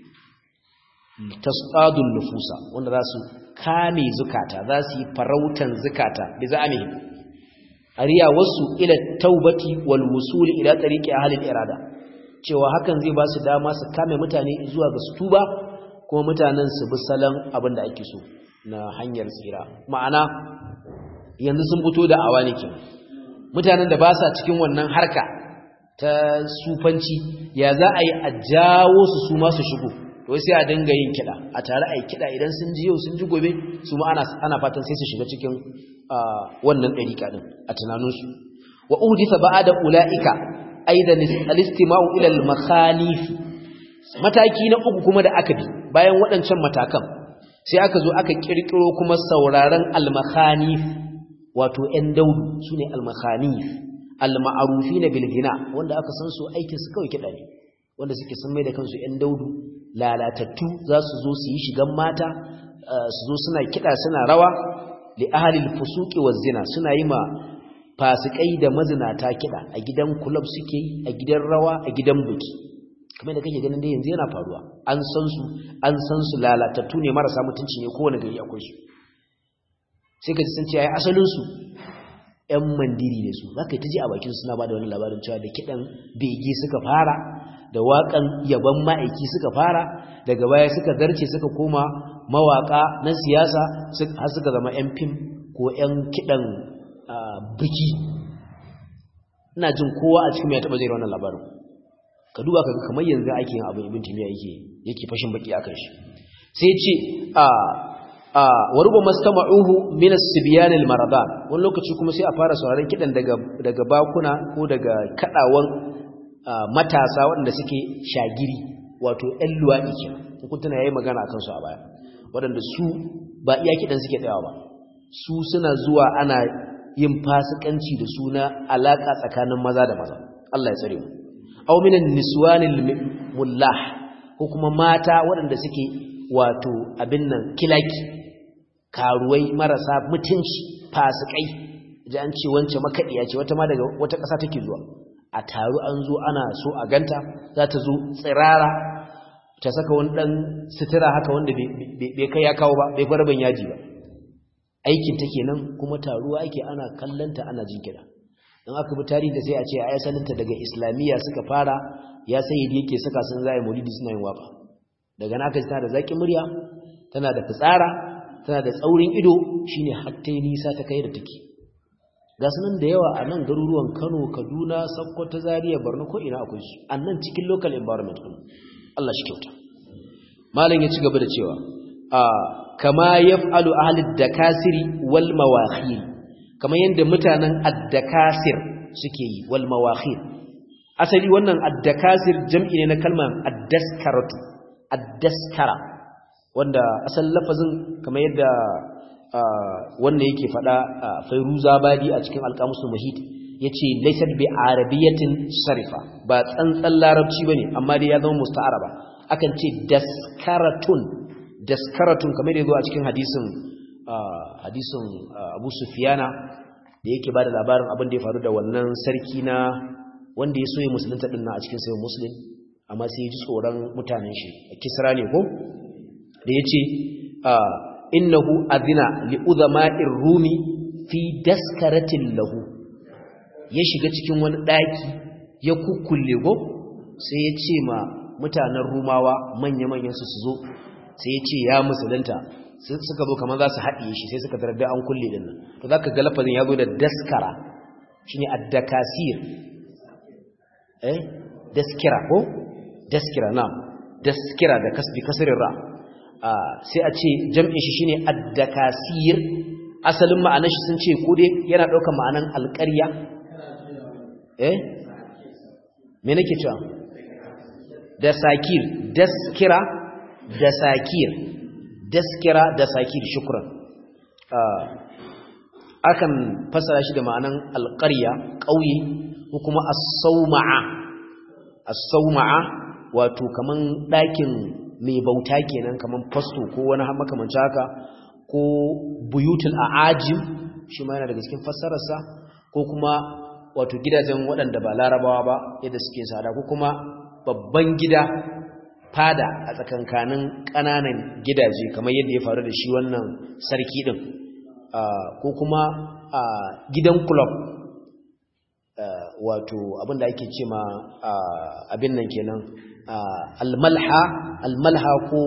tasqadun nufusa wanda za su kame zukata za su yi farautan zukata bi za'amihim ariya wasu ila taubati wal wusul ila tariqi ahli irada cewa hakan zai ba su dama su kame mutane zuwa ga su tuba kuma mutanen su bi salon abin da ake so na hanyar tsira ma'ana yanzu sun fito da awa ne kenan mutanen da ba sa cikin wannan harka ta sufanci ya za a yi a jawo su su ma su shigo to sai a dinga yin kiɗa a tare a yi kiɗa idan sun ji yau sun ji gobe su ma ana fatan sai su shiga cikin wannan ɗariƙa ɗin a tunaninsu wa uhdisa ba'ada ula'ika aidan al-istima'u ila al-makhalif mataki na uku kuma da aka bi bayan waɗancan matakan sai aka zo aka kirkiro kuma sauraron al-makhanif wato ƴan daudu sune al-makhanif al-ma'rufina bil ghina wanda aka san su aikin su kawai kiɗa ne wanda suke sun mai da kansu ƴan daudu lalatattu za su zo su yi shigan mata su zo suna kiɗa suna rawa li ahalil fusuqi waz zina suna yi ma fasikai da mazinata kida a gidan club suke yi a gidan rawa a gidan buki kamar da kake ganin dai yanzu yana faruwa an san su an san su lalatattu ne marasa mutunci ne kowane gari akwai su sai ka ji sun ce ai asalin su ƴan mandiri ne su zaka ta ji a bakin suna bada wani labarin cewa da kidan bege suka fara da waƙan yaban ma'aiki suka fara daga baya suka zarce suka koma mawaka na siyasa har suka zama 'yan fim ko 'yan kiɗan biki ina jin kowa a cikin mai taɓa zai wannan labarin ka duba ka kamar yanzu ake yin abin ibin timiya yake yake fashin baki a kan shi sai ce a a waruba mastama'uhu min as-sibyan al-maradan wani lokaci kuma sai a fara sauraron kiɗan daga daga bakuna ko daga kadawan matasa waɗanda suke shagiri wato 'yan luwaɗi kenan kun tana yayi magana akan su a baya waɗanda su ba iya kiɗan suke tsayawa ba su suna zuwa ana yin fasikanci da suna alaƙa tsakanin maza da maza Allah ya tsare mu aw minan niswanil mullah ko kuma mata waɗanda suke wato abin nan kilaki karuwai marasa mutunci fasikai ji an ce wance makaɗiya ce wata ma daga wata ƙasa take zuwa a taru an zo ana so a ganta za ta zo tsirara ta saka wani ɗan sutura haka wanda bai kai ya kawo ba bai farban yaji ba aikin ta kenan kuma taruwa ake ana kallanta ana jin kiɗa in aka bi tarihi da sai a ce a yasalinta daga islamiyya suka fara ya sai yake saka sun zai maulidi suna yin waka daga naka tana da zaƙin murya tana da fitsara tana da tsaurin ido shine hatta nisa ta kai da take ga sunan da yawa a nan garuruwan Kano Kaduna Sokoto Zaria Borno ko ina akwai su annan cikin local environment din Allah shi kyauta malam ya ci gaba da cewa a kama yaf'alu ahli dakasiri wal mawakhir kamar yanda mutanen addakasir suke yi wal mawakhir asali wannan addakasir jam'i ne na kalmar addaskaratu addaskara wanda asalin lafazin kamar yadda wanda yake fada Fairuza Badi a cikin Alqamusul Muhit yace laysat bi arabiyatin sarifa ba tsantsan larabci bane amma dai ya zama musta'araba akan ce daskaratun daskaratun kamar da yazo a cikin hadisin hadisin Abu Sufyana da yake bada labarin abin da ya faru da wannan sarki na wanda ya soye musulunta din a cikin sayyid muslim amma sai ya ji tsoron mutanen shi kisra ne ko da yace innahu adina li udhama'ir rumi fi daskaratin lahu ya shiga cikin wani daki ya kukkulle go sai ya ce ma mutanen rumawa manya-manyan su su zo sai ya ce ya musulunta suka zo kamar za su haɗiye shi sai suka tarar da an kulle din nan to zaka ga lafazin ya zo da daskara shine addakasir eh daskira ko daskira na daskira da kasbi kasrin ra sai a ce jam'in shi shine addakasir asalin ma'anar shi sun ce ko dai yana daukar ma'anan alƙarya eh me nake cewa da sakir daskira da sakir daskira da sakir shukran akan fasara shi da ma'anan alƙarya ƙauye ko kuma as-sawma'a as-sawma'a wato kaman ɗakin mai bauta kenan kaman fasto ko wani makamancin haka ko buyutul a'ajim shi ma yana daga cikin fassararsa ko kuma wato gidajen waɗanda ba larabawa ba yadda suke sada ko kuma babban gida fada a tsakankanin ƙananan gidaje kamar yadda ya faru da shi wannan sarki ɗin ko kuma gidan club wato abinda ake ce ma abin nan kenan almalha almalha ko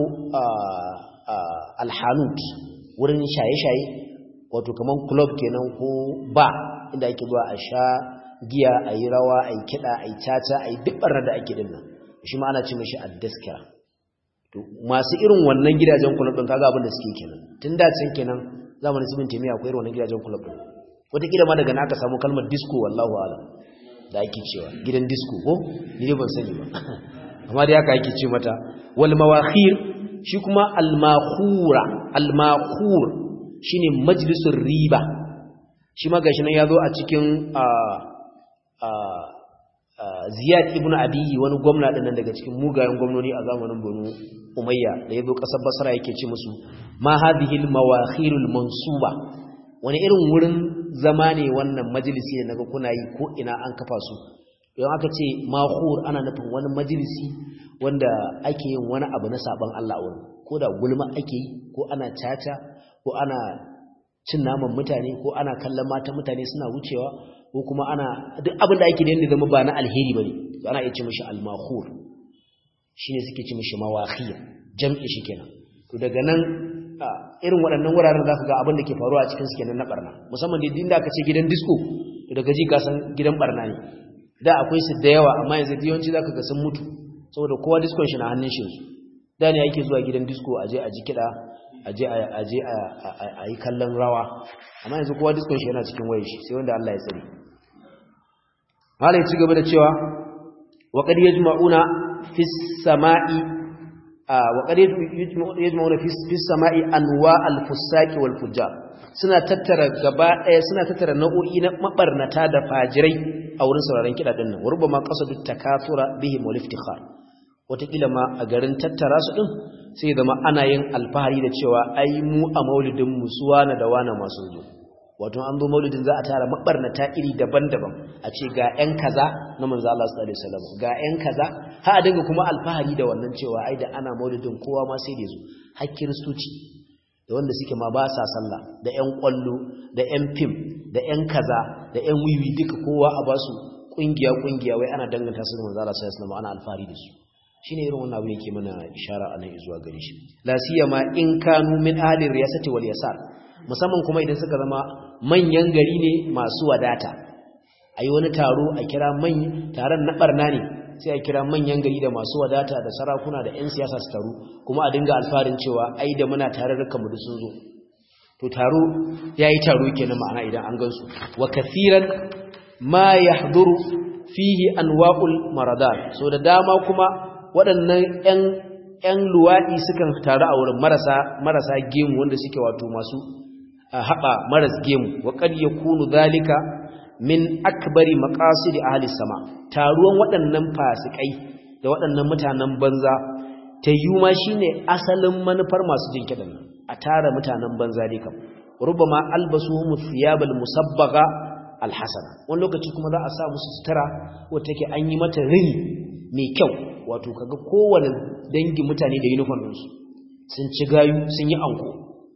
alhanut wurin shaye-shaye wato kamar club kenan ko ba inda ake zuwa a sha giya a yi rawa a yi kiɗa a yi caca a yi duk ɓarnar da ake dinnan shi ma ana ce mashi addaskira to masu irin wannan gidajen club ɗin kaga abin da suke kenan tun da can kenan zamanin sibin taimiyya akwai irin wannan gidajen club ɗin wataƙila ma daga na aka samu kalmar disco wallahu alam da ake cewa gidan disco ko ni dai ban sani ba amma dai haka ake ce mata wal mawakhir shi kuma al makhura al makhur shine majlisur riba shi ma gashi nan yazo a cikin a a Ziyad ibn Abi wani gwamna din nan daga cikin mugayen gwamnoni a zamanin Banu Umayya da yazo kasar Basra yake ce musu ma hadhihi al mawakhirul mansuba wani irin wurin zama ne wannan majalisi da naga kuna yi ko ina an kafa su don aka ce mahur ana nufin wani majalisi wanda ake yin wani abu na saban Allah a wurin ko da gulma ake yi ko ana caca ko ana cin naman mutane ko ana kallon mata mutane suna wucewa ko kuma ana duk abin da ake da zama ba na alheri bane ana iya ce mishi al-mahur shine suke ce mishi mawakhir jam'i shi kenan to daga nan irin waɗannan wuraren za ka ga abin da ke faruwa a cikin su kenan na barna musamman da inda aka ce gidan disco daga ji ka san gidan barna ne da akwai su da yawa amma yanzu yawanci zaka ga sun mutu saboda kowa disco shi na hannun shi da ne yake zuwa gidan disco aje a ji kiɗa aje aje a yi kallon rawa amma yanzu kowa disco shi yana cikin wayar shi sai wanda Allah ya tsare malai ci gaba da cewa wa qad yajma'una fis sama'i wa qad yajma'una fis sama'i anwa al-fusaqi wal fujjar suna tattara gaba ɗaya suna tattara nau'o'i na mabarnata da fajirai a wurin sauraron kiɗa ɗin nan warba ma qasadu takathura bihim wal iftikhar wataƙila ma a garin tattara su ɗin sai zama ana yin alfahari da cewa ai mu a maulidin mu su wana da wana masu zo wato an zo maulidin za a tara mabarnata iri daban-daban a ce ga 'yan kaza na manzo Allah sallallahu alaihi wasallam ga 'yan kaza ha a dinga kuma alfahari da wannan cewa ai da ana maulidin kowa ma sai da zo har kiristoci da wanda suke ma ba sa sallah da 'yan kwallo da 'yan fim da 'yan kaza da 'yan wiwi duka kowa a ba su kungiya kungiya wai ana danganta su da manzo Allah sallallahu alaihi wasallam ana alfahari da su shine irin wannan abu yake mana ishara a nan zuwa gare shi la siyama in kanu min ahli riyasati wal yasar musamman kuma idan suka zama manyan gari ne masu wadata ayi wani taro a kira man taron na barna ne sai a kira manyan gari da masu wadata da sarakuna da 'yan siyasa su taru kuma a dinga alfarin cewa ai da muna tare da mu sun zo to taro yayi taro kenan ma'ana idan an gansu wa kathiran ma yahduru fihi anwa'ul maradat so da dama kuma waɗannan 'yan ‘yan luwaɗi sukan taru a wurin marasa gemu wanda suke wato masu haɓa maras gemu wa ƙad ya kunu zalika min akbari maƙasiri a halis sama taruwan waɗannan fasikai da waɗannan mutanen banza ta yi ma shi ne asalin manufar masu jin kiɗan nan a tara mutanen banza dai kam rubama albasu mu thiyabal musabbaga alhasana wani lokaci kuma za a sa musu sutura wata take an yi mata rini mai kyau wato kaga kowane dangin mutane da uniform ɗinsu sun ci gayu sun yi anko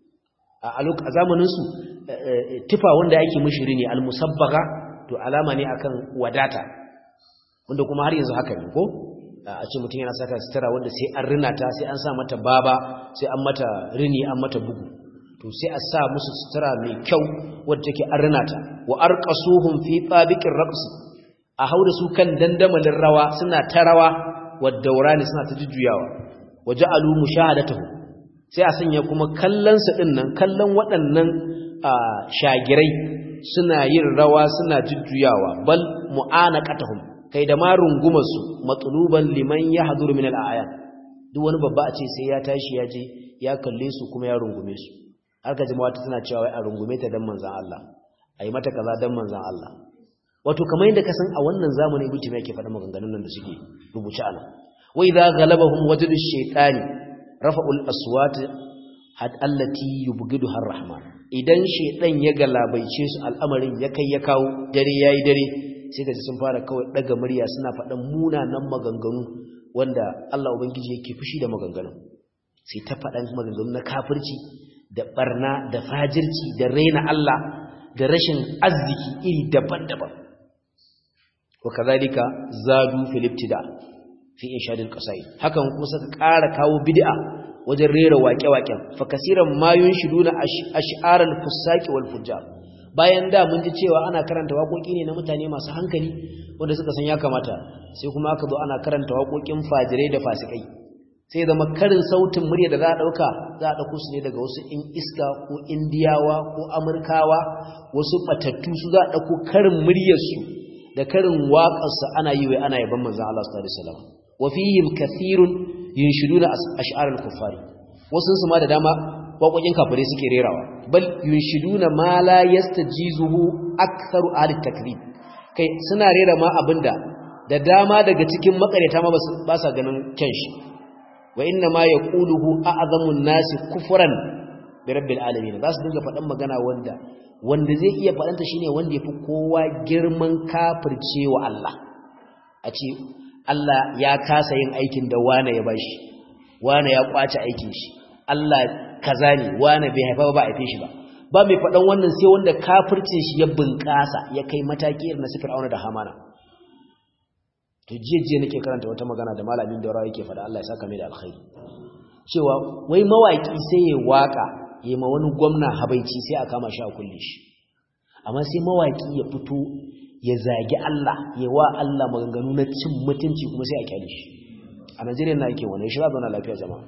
a zamaninsu tufa wanda ake mishiri ne almusabbaga to alama ne akan wadata wanda kuma har yanzu haka ne ko a ce mutum yana saka sutura wanda sai an rina ta sai an sa mata baba sai an mata rini an mata bugu to sai a sa musu sutura mai kyau wadda take an rina ta wa arqasuhum fi tabiqir raqs a hauda su kan dandamalin rawa suna ta rawa waddaurani suna ta jujjuyawa waja'alu mushahadatuhu sai a sanya kuma kallon su din nan kallon waɗannan shagirai suna yin rawa suna jujjuyawa bal mu'anaqatuhum kai da ma rungumar su matluban liman yahduru min al-a'yan duk wani babba a ce sai ya tashi ya je ya kalle su kuma ya rungume su har ka jama'a tana cewa wai a rungume ta dan manzon Allah ayi mata kaza dan manzon Allah wato kamar yadda ka san a wannan zamani ibnu taymiya ke faɗa maganganun nan da suke rubuce a nan wa idza ghalabahum wajdu shaytani rafa'ul aswat had allati yubghiduha ar-rahman idan shaytan ya galabaice su al'amarin ya kai ya kawo dare yayi dare sai kaji sun fara kawai daga murya suna faɗan munanan maganganu wanda Allah ubangiji yake fushi da maganganun sai ta faɗan maganganu na kafirci da barna da fajirci da raina Allah da rashin arziki iri daban-daban wa kazalika zadu fil ibtida fi inshadil qasaid hakan kuma suka ƙara kawo bid'a wajen rera waƙe-waƙen fa kasiran ma yunshiduna ash'aral fusaqi wal fujjar bayan da mun ji cewa ana karanta waƙoƙi ne na mutane masu hankali wanda suka san ya kamata sai kuma aka zo ana karanta waƙoƙin fajirai da fasikai sai zama karin sautin murya da za a ɗauka za a ɗauko su ne daga wasu in iska ko indiyawa ko amurkawa wasu ɓatattu su za a ɗauko karin muryarsu da karin waƙarsa ana yi wai ana yaban manzan Allah sallallahu alaihi wasallam wa fihim kathirun yunshiduna ash'ar al-kuffari wasu su ma da dama waƙoƙin kafirai suke rerawa bal yunshiduna ma la yastajizuhu aktharu ahli takrib kai suna rera ma abinda da dama daga cikin makareta ma ba sa ganin kyan shi wa inna ma yaquluhu a'zamun nasi kufran bi rabbil alamin za su dinga faɗan magana wanda wanda zai iya faɗanta shine wanda yafi kowa girman kafircewa Allah a ce Allah ya kasa yin aikin da wane ya bashi wane ya kwace aikin shi Allah kaza ne wane bai haifa ba a haife shi ba ba mai faɗan wannan sai wanda kafircin shi ya bunƙasa ya kai mataki irin na sifir auna da hamana to jiya nake karanta wata magana da malamin da rawa yake faɗa Allah ya saka mai da alkhairi cewa wai mawaki sai ya waka yayi ma wani gwamna habaici sai a kama shi a kulle shi amma sai mawaki ya fito ya zagi Allah ya wa Allah maganganu na cin mutunci kuma sai a kyale shi a Najeriya na yake wannan shi za zauna lafiya jama'a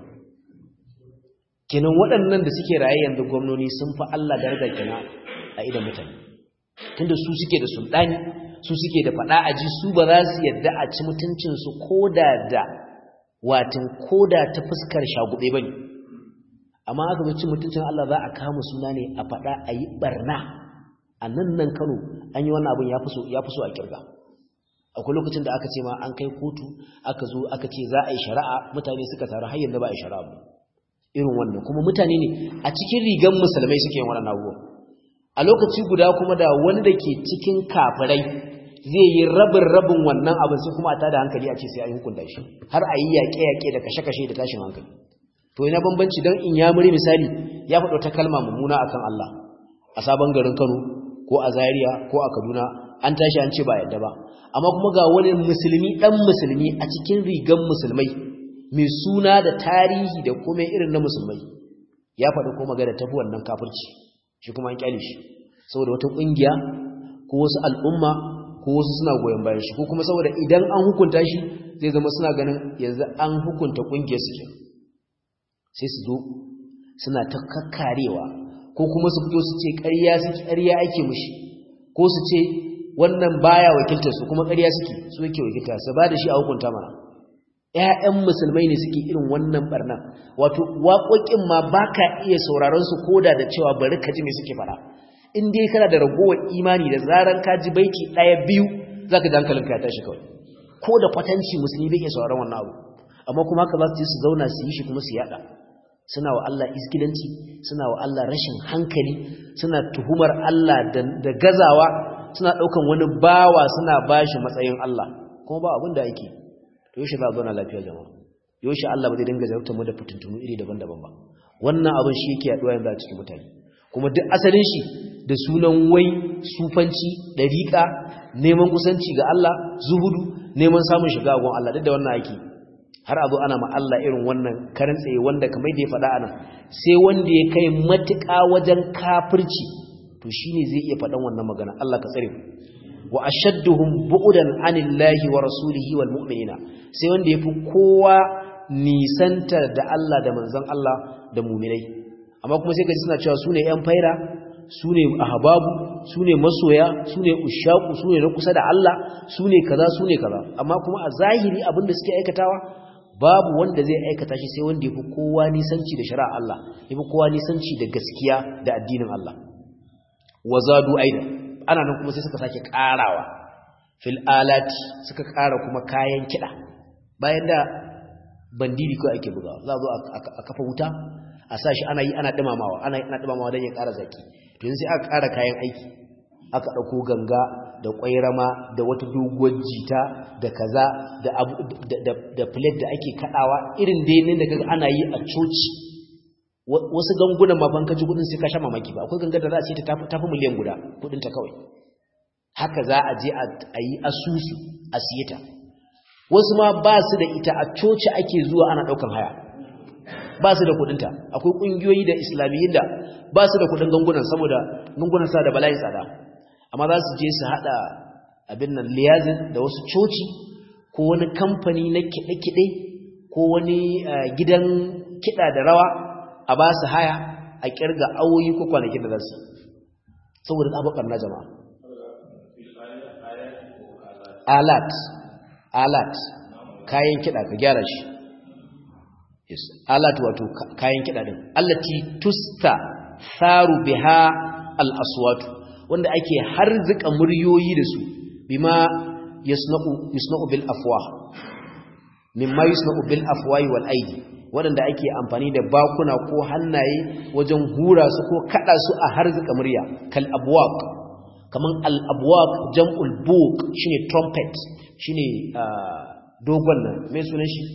kenan waɗannan da suke raye yanzu gwamnoni sun fi Allah daraja kenan a idan mutane tunda su suke da sultani su suke da faɗa a ji su ba za su yadda a ci mutuncinsu koda da watin koda ta fuskar shagube ba ne amma aka zo cin mutuncin Allah za a kama suna ne a faɗa a yi ɓarna a nan nan kano an yi wannan abin ya fi so a kirga akwai lokacin da aka ce ma an kai kotu aka zo aka ce za a yi shari'a mutane suka taru har yanzu ba a yi shari'a ba irin wannan kuma mutane ne a cikin rigan musulmai suke yin wannan abubuwa a lokaci guda kuma da wani da ke cikin kafirai zai yi rabin rabin wannan abin sai kuma a tada hankali a ce sai a yi hukunta shi har a yi yaƙe-yaƙe da kashe-kashe da tashin hankali to ina bambanci don in ya muri misali ya faɗo ta kalma mummuna akan Allah a sabon garin Kano ko a Zaria ko a Kaduna an tashi an ce ba yadda ba amma kuma ga wani musulmi dan musulmi a cikin rigan musulmai mai suna da tarihi da kuma irin na musulmai ya faɗi ko magana tafi wannan kafirci shi kuma an kyale shi saboda wata ƙungiya ko wasu al'umma ko wasu suna goyon bayan shi ko kuma saboda idan an hukunta shi zai zama suna ganin yanzu an hukunta ƙungiyar su ke sai su zo suna ta kakkarewa ko kuma su fito su ce ƙarya suke ƙarya ake mushi ko su ce wannan baya wakiltar su kuma ƙarya suke su yake wakilta su ba da shi a hukunta mana ƴaƴan musulmai ne suke irin wannan barna wato waƙoƙin ma baka iya sauraron su koda da cewa bari ka ji me suke fara in dai kana da ragowar imani da zaran ka ji baiti ɗaya biyu zaka ji hankalinka ya tashi kawai ko da kwatanci musulmi bai iya sauraron wannan abu amma kuma haka za su je su zauna su yi shi kuma su yada suna wa Allah iskilanci suna wa Allah rashin hankali suna tuhumar Allah da gazawa suna ɗaukan wani bawa suna bashi matsayin Allah kuma ba abin da ake to yaushe za a zauna lafiya jama'a yaushe Allah ba zai dinga zartar mu da fitintunu iri daban-daban ba wannan abin shi yake yaduwa yanzu a cikin mutane kuma duk asalin shi da sunan wai sufanci dariƙa neman kusanci ga Allah zuhudu neman samun shiga gon Allah duk da wannan ake har a zo ana ma Allah irin wannan karin tsaye wanda kamar da ya faɗa anan sai wanda ya kai matuƙa wajen kafirci to shine zai iya faɗan wannan magana Allah ka tsare wa ashadduhum bu'dan anillahi wa rasulihi wal mu'minina sai wanda yafi kowa nisanta da Allah da manzon Allah da mu'minai amma kuma sai kaji suna cewa sune yan faira su ne ahbabu su ne masoya su ne ushaku su ne na kusa da Allah su ne kaza su ne kaza amma kuma a zahiri abinda suke aikatawa babu wanda zai aikata shi sai wanda yafi kowa nisanci da shari'a Allah yafi kowa nisanci da gaskiya da addinin Allah wazadu aida ana nan kuma sai suka sake karawa fil alati suka kara kuma kayan kida bayan da bandiri ko ake bugawa za a zo a kafa wuta a sashi ana yi ana dumamawa ana ana dumamawa don ya kara zaki to yanzu sai aka kara kayan aiki aka dauko ganga da kwairama da wata doguwar jita da kaza da da da plate da ake kadawa irin dai ne da kaga ana yi a coci wasu gangunan ma ban kaji kudin sai ka sha mamaki ba akwai gangar da za a ce ta tafi miliyan guda kudin ta kawai haka za a je a yi asusu a siye ta wasu ma ba su da ita a coci ake zuwa ana daukan haya ba su da kudinta akwai kungiyoyi da islamiyin da ba su da kudin gangunan saboda gangunan sa da bala'i tsada amma za su je su hada abin nan liyazin da wasu coci ko wani kamfani na kiɗe-kiɗe ko wani gidan kiɗa da rawa a ba su haya a kirga awoyi ko kwanakin da za su saboda tsabakar na jama'a alat alat kayan kiɗa ka gyara shi yes alat wato kayan kiɗa din allati tusta tharu biha al-aswatu wanda ake harzika muryoyi da su bima yasna'u yasna'u bil afwah mimma yasna'u bil afwahi wal aidi wanda ake amfani da bakuna ko hannaye wajen hura su ko kada su a harzika murya kal abwaq kaman al abwaq jam'ul buq shine trumpet shine dogon nan mai sunan shi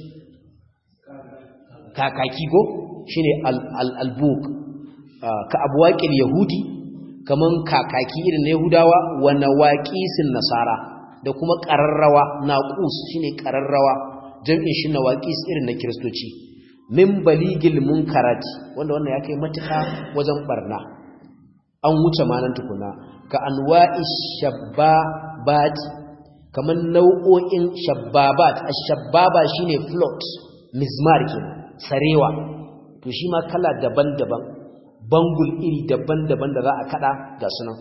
kakaki go shine al al al buq ka abwaqil yahudi kaman kakaki irin na yahudawa wa nawaqisin nasara da kuma qararrawa naqus shine qararrawa jam'in shi nawaqis irin na kristoci min baligil munkarati wanda wannan ya kai matuka wajen barna an wuce manan tukuna ka anwa'i shabbabat kaman nau'o'in shabbabat ash-shabbaba shine float mizmar kenan sarewa to shi ma kala daban-daban bangul iri daban-daban da za a kada ga sunan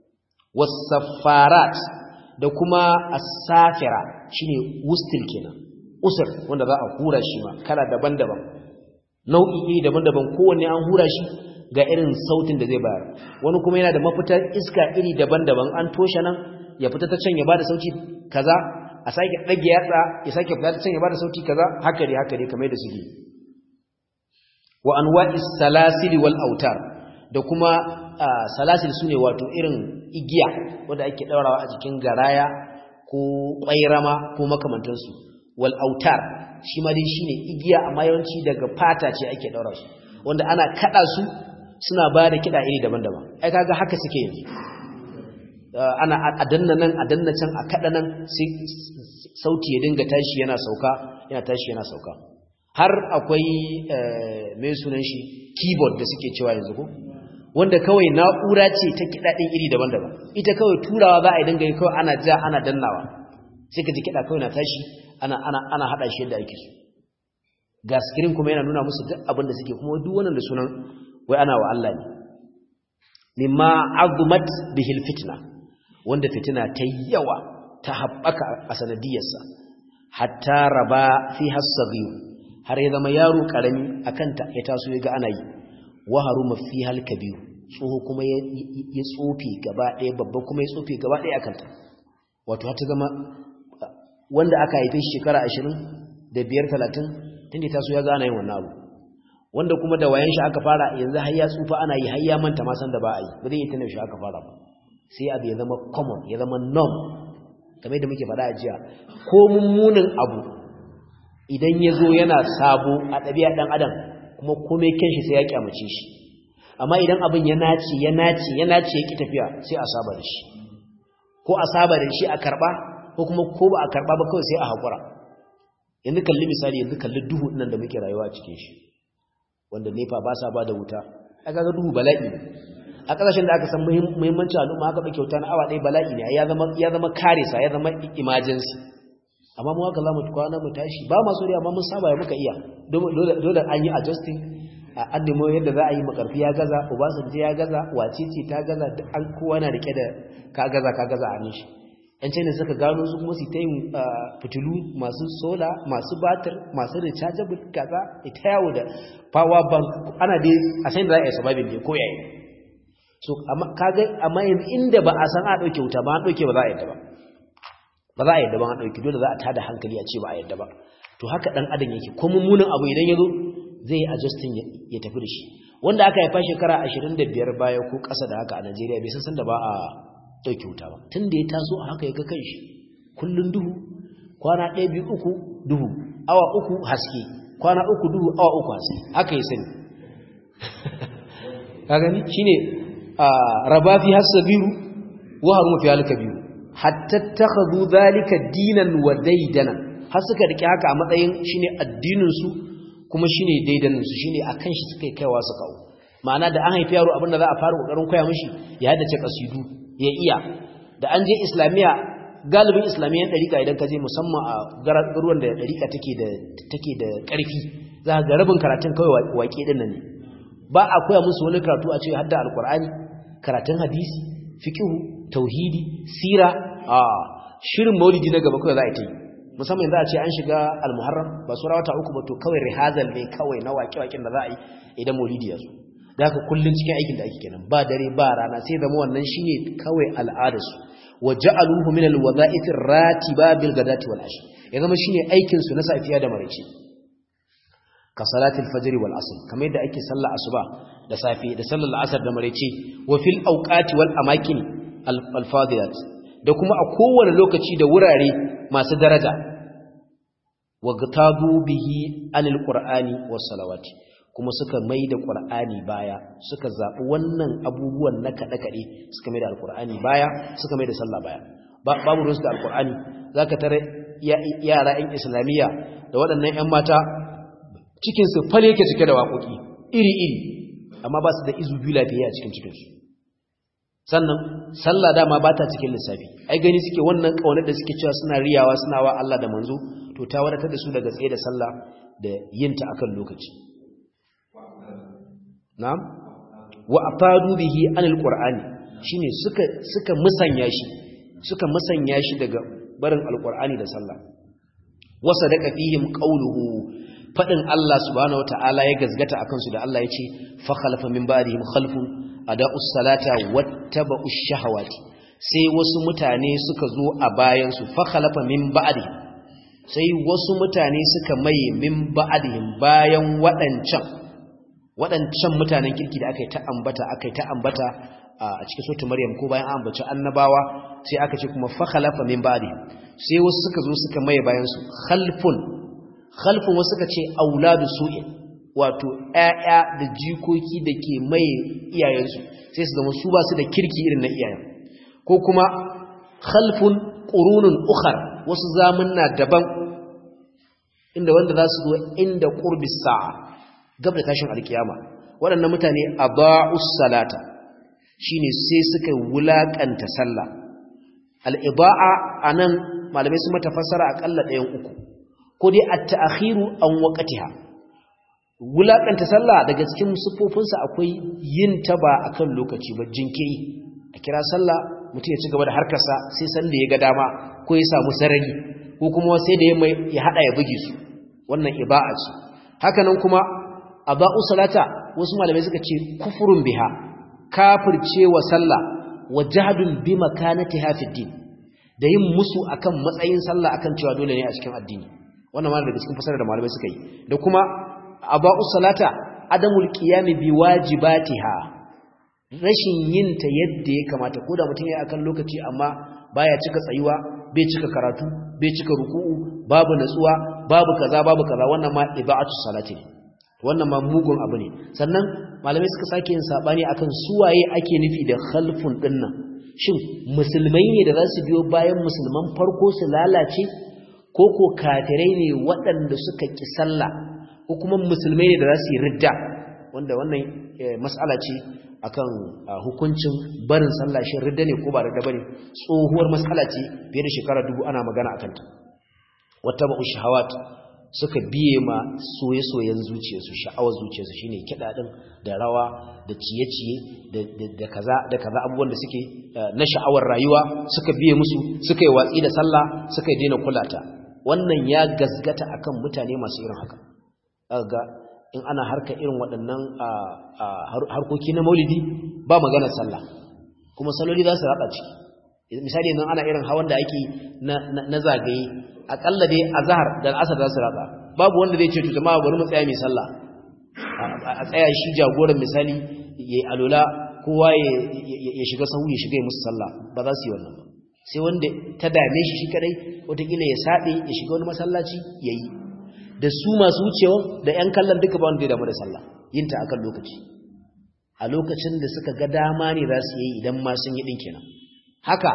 wasaffarat da kuma as-safira shine wustil kenan usur wanda za a hura shi ma kala daban-daban nau'i iri daban-daban kowanne an hura shi ga irin sautin da zai bayar wani kuma yana da mafitar iska iri daban-daban an toshe nan ya fita ta can ya bada sauti kaza a sake dage yatsa ya sake fita ta can ya bada sauti kaza haka dai haka dai kamar da suke wa anwa'is salasili wal autar da kuma salasil sune wato irin igiya wanda ake daurawa a jikin garaya ko kwairama ko makamantansu wal autar shi ma dai shine igiya amma yawanci daga fata ce ake daura su wanda ana kada su suna ba da kida iri daban-daban ai kaga haka suke yanzu ana adanna nan adanna can a kada nan sai sauti ya dinga tashi yana sauka yana tashi yana sauka har akwai mai sunan shi keyboard da suke cewa yanzu ko wanda kawai na'ura ce ta kida din iri daban-daban ita kawai turawa za a yi dinga kawai ana ja ana dannawa sai ka ji kida kawai na tashi ana ana ana hada shi yadda ake so ga screen kuma yana nuna musu duk abin da suke kuma duk wannan da sunan wai ana wa Allah ne mimma azumat bihil fitna wanda fitina ta yawa ta haɓaka a sanadiyarsa hatta raba fi hasaghiyu har ya zama yaro karami akan ta ya taso ya ga ana yi wa haruma fi hal kabiru tsoho kuma ya tsofe gaba ɗaya babba kuma ya tsofe gaba ɗaya akan ta wato har ta zama wanda aka haife shi shekara ashirin da biyar talatin tunda ta so ya gane yin wannan abu wanda kuma da wayan shi aka fara yanzu har ya tsufa ana yi har ya manta ma san da ba a yi ba zai yi tunan shi aka fara ba sai abu ya zama common ya zama norm kamar yadda muke faɗa a jiya ko mummunin abu idan ya zo yana sabo a ɗabi'a ɗan adam kuma komai kyan shi sai ya kyamace shi amma idan abin ya nace ya nace ya nace ya ki tafiya sai a saba da shi ko a saba da shi a karɓa ko kuma ko ba a karɓa ba kawai sai a haƙura yanzu kalli misali yanzu kalli duhu nan da muke rayuwa a cikin shi wanda nefa ba sa ba da wuta a kaga duhu bala'i ne a ƙasashen da aka san muhimmancin al'umma haka bai kyauta na awa ɗaya bala'i ne ya zama ya zama karisa ya zama emergency amma mu haka zamu kwana mu tashi ba ma so amma mun saba ya muka iya dole dole an yi adjusting an nemo yadda za a yi makarfi ya gaza obasanjo ya gaza wacece ta gaza duk an kowa na rike da ka gaza ka gaza a nishi yan china suka gano su kuma su ta yin fitilu masu sola masu batir masu rechargeable gaza ita yawo da power bank ana dai a san da za a yi sababin ne ko yayi so kaga amma yanzu inda ba a san a dauke wuta ba an dauke ba za a yadda ba ba za a yadda ba an dauke dole za a tada hankali a ce ba a yadda ba to haka dan adam yake ko mummunan abu idan yazo zai yi adjusting ya tafi da shi wanda aka haifa shekara 25 baya ko ƙasa da haka a Najeriya bai san san da ba a dauke wuta ba tunda ya taso a haka ya ga kanshi kullun duhu kwana 1 2 uku duhu awa uku haske kwana uku duhu awa uku haske haka ya sani ka gani shine raba fi hasabiru wa harumu fi alkabiru hatta takhadhu dhalika dinan wa daidana har suka rike haka a matsayin shine addinin su kuma shine daidanin su shine akan shi suka kaiwa su kawo ma'ana da an haifi yaro abinda za a fara kokarin koya mishi ya haddace kasidu ya iya da an je islamiya galibin islamiyan dariƙa idan ka je musamman a garuruwan da dariƙa take da take da ƙarfi za ga rabin karatun kawai waƙe din nan ne ba a koya musu wani karatu a ce hadda alqur'ani karatun hadisi fiqhu tauhidi sira a shirin maulidi na gaba kawai za a yi musamman za a ce an shiga almuharram ba su rawata uku ba to kawai rihazal ne kawai na waƙe-waƙen da za a yi idan maulidi ya zo da haka kullum cikin aikin da ake kenan ba dare ba rana sai zama wannan shine kawai al'adarsu wa ja'aluhu min alwadha'if ratiba bil ghadati wal ashi ya zama shine aikin su na safiya da maraice ka salatul fajr wal asr kamar yadda ake sallar asuba da safi da sallar asar da maraice wa fil awqati wal amakin al fadilat da kuma a kowane lokaci da wurare masu daraja wa gatabu bihi anil qur'ani was salawati kuma suka maida qur'ani baya suka zabi wannan abubuwan na kada kade suka maida alqur'ani baya suka maida sallah baya babu rusu da alqur'ani zaka tare yara ɗan islamiyya da waɗannan ƴan mata cikin su fale yake cike da waƙoƙi iri iri amma ba su da izu biyu lafiya a cikin cikin su sannan sallah dama ba ta cikin lissafi ai gani suke wannan kaunar da suke cewa suna riyawa suna wa Allah da manzo to ta wadatar da su daga tsaye da sallah da yinta akan lokaci na'am wa afadu bihi anil qur'ani shine suka suka musanya shi suka musanya shi daga barin alqur'ani da sallah wa sadaqa fihim qawluhu fadin Allah subhanahu wataala ya gazgata akan su da Allah ya ce fa khalafa min ba'dihim khalfun ada'us salata wattaba'ush shahawati sai wasu mutane suka zo a bayan su fa khalafa min ba'di sai wasu mutane suka maye min ba'dihim bayan wadancan wadancan mutanen kirki da aka yi ta ambata aka yi ta ambata a cikin suratul maryam ko bayan an ambaci annabawa sai aka ce kuma fa khalafa min ba'dihim sai wasu suka zo suka maye bayan su khalfun khalfun wasu suka ce auladu su'in wato ‘ya'ya da jikoki da ke mai iyayensu sai su zama su ba su da kirki irin na iyayen ko kuma khalfun ƙurunin ukhar wasu zamanna daban inda wanda za su zo inda ƙurbi sa'a gab da tashin alkiyama waɗannan mutane a ba'us salata shi ne sai suka wulaƙanta sallah al'iba'a a nan malamai su mata fassara aƙalla ɗayan uku ko dai a ta'akhiru an waƙatiha wulaƙanta sallah daga cikin siffofinsa akwai yin ta ba a kan lokaci ba jinkiri a kira sallah mutum ya ci gaba da harkarsa sai sanda ya ga dama ko ya samu sarari ko kuma sai da ya haɗa ya buge su wannan iba'a ce hakanan kuma a ba'u salata wasu malamai suka ce kufurun biha kafircewa sallah wa jahdun bi makanatiha fi din da yin musu akan matsayin sallah akan cewa dole ne a cikin addini wannan ma daga cikin fasarar da malamai suka yi da kuma aba'u salata adamul qiyami bi wajibatiha rashin yin ta yadda ya kamata ko da mutum ya akan lokaci amma baya cika tsayuwa bai cika karatu bai cika ruku'u babu natsuwa babu kaza babu kaza wannan ma iba'atu salati ne wannan ma mugun abu ne sannan malamai suka sake yin sabani akan suwaye ake nufi da khalfun dinnan shin musulmai ne da za su biyo bayan musulman farko su lalace ko ko kafirai ne waɗanda suka ki sallah ko kuma musulmai ne da za su yi ridda wanda wannan mas'ala ce akan hukuncin barin sallah shi ridda ne ko ba ridda bane tsohuwar mas'ala ce fiye da shekara dubu ana magana akan ta wata ba'u shahawat suka biye ma soye-soyen zuciyarsu sha'awar zuciyarsu shine kiɗa ɗin da rawa da ciye-ciye da kaza da kaza abubuwan da suke na sha'awar rayuwa suka biye musu suka yi watsi da sallah suka yi daina kulata wannan ya gasgata akan mutane masu irin haka ga in ana harka irin waɗannan harkoki na maulidi ba magana sallah kuma saloli za su raba ciki misali yanzu ana irin hawan da ake na zagaye akalla dai azhar da al'asar za su raba babu wanda zai ce to jama'a bari mu tsaya mai sallah a tsaya shi jagoran misali yayi alola kowa ya shiga sahu ya shiga musu sallah ba za su yi wannan ba sai wanda ta dame shi shi kadai wataƙila ya saɓe ya shiga wani masallaci ya yi da su masu wucewa da 'yan kallon duka ba wanda ya damu da sallah yin ta akan lokaci a lokacin da suka ga dama ne za su yi idan ma sun yi ɗin kenan haka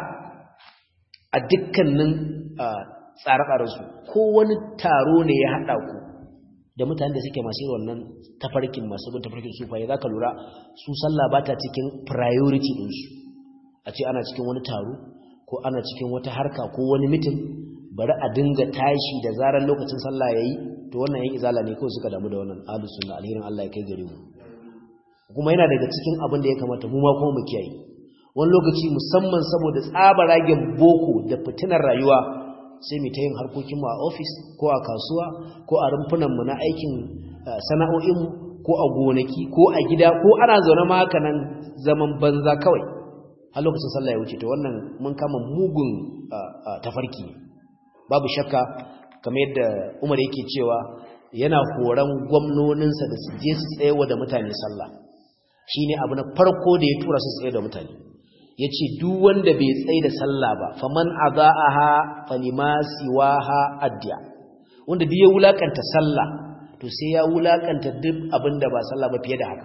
a dukkanin tsare-tsarensu ko wani taro ne ya haɗa ku da mutane da suke masu wannan tafarkin masu bin tafarkin sufaye za ka lura su sallah ba ta cikin priority ɗinsu a ce ana cikin wani taro ko ana cikin wata harka ko wani mitin bari a dinga tashi da zarar lokacin sallah yayi to wannan yan izala ne kawai suka damu da wannan ahlus sunna alherin Allah ya kai gare mu kuma yana daga cikin abin da ya kamata mu ma kuma mu kiyaye wani lokaci musamman saboda tsabaragen boko da fitinar rayuwa sai mu ta yin harkokin mu a office ko a kasuwa ko a rumfunan mu na aikin sana'o'in mu ko a gonaki ko a gida ko ana zaune ma haka nan zaman banza kawai har lokacin sallah ya wuce to wannan mun kama mugun tafarki babu shakka kamar yadda Umar yake cewa yana horon gwamnoninsa da su je su tsayewa da mutane sallah shine abu na farko da ya tura su tsaye da mutane yace duk wanda bai tsaye da sallah ba faman adaaha falima siwaha adya wanda duk ya wulakanta sallah to sai ya wulakanta duk abinda ba sallah ba fiye da haka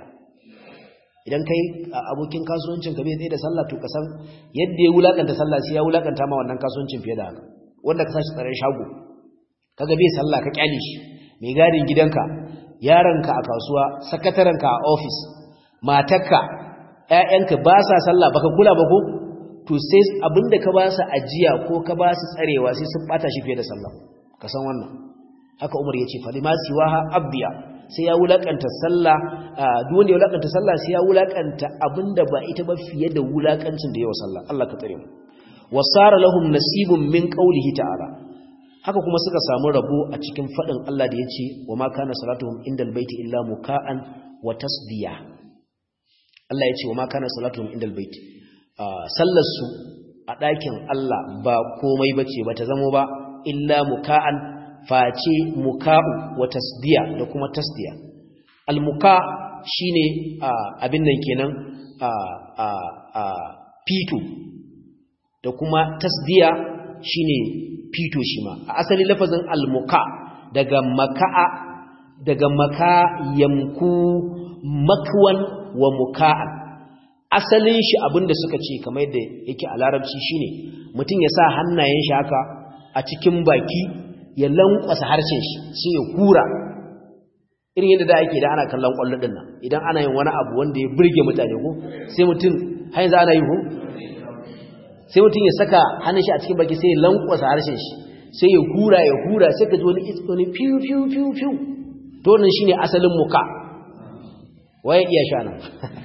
idan kai abokin kasuwancin ka bai tsaye da sallah to kasan yadda ya wulakanta sallah sai ya wulakanta ma wannan kasuwancin fiye da haka wanda ka sashi tsaren shago kaga bai sallah ka kyale shi mai gadin gidanka yaranka a kasuwa sakatarenka a office matarka ƴaƴanka ba sa sallah baka kula ba ko to sai abinda ka ba su ajiya ko ka ba su tsarewa sai sun bata shi fiye da sallah ka san wannan haka Umar yace fa lima siwaha abdiya sai ya wulakanta sallah duk wanda ya wulakanta sallah sai ya wulakanta abinda ba ita ba fiye da wulakancin da yawa sallah Allah ka tsare mu wasara lahum nasibun min qawlihi ta'ala haka kuma suka samu rabo a cikin fadin Allah da yace wa ma kana salatuhum indal baiti illa muka'an wa tasdiya Allah yace wa ma kana salatuhum indal baiti sallar su a ɗakin Allah ba komai bace ba ta zamo ba illa muka'an face muka'u wa tasdiya da kuma tasdiya al-muka shine abin nan kenan fito da kuma tasdiya shine fito shi ma a asali lafazin al-muka daga maka'a daga maka yamku makwan wa muka'an asalin shi abinda suka ce kamar yadda yake a larabci shine mutum ya sa hannayen shi haka a cikin baki ya lankwasa harshen shi sai ya kura irin yadda da ake da ana kallon kwallo din nan idan ana yin wani abu wanda ya burge mutane ko sai mutum har yanzu ana yi ko sai mutum ya saka hannun shi a cikin baki sai ya lankwasa harshen shi sai ya hura ya hura sai ka ji wani wani fiu fiu fiu fiu to wannan shine asalin muka waye iya sha nan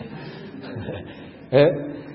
eh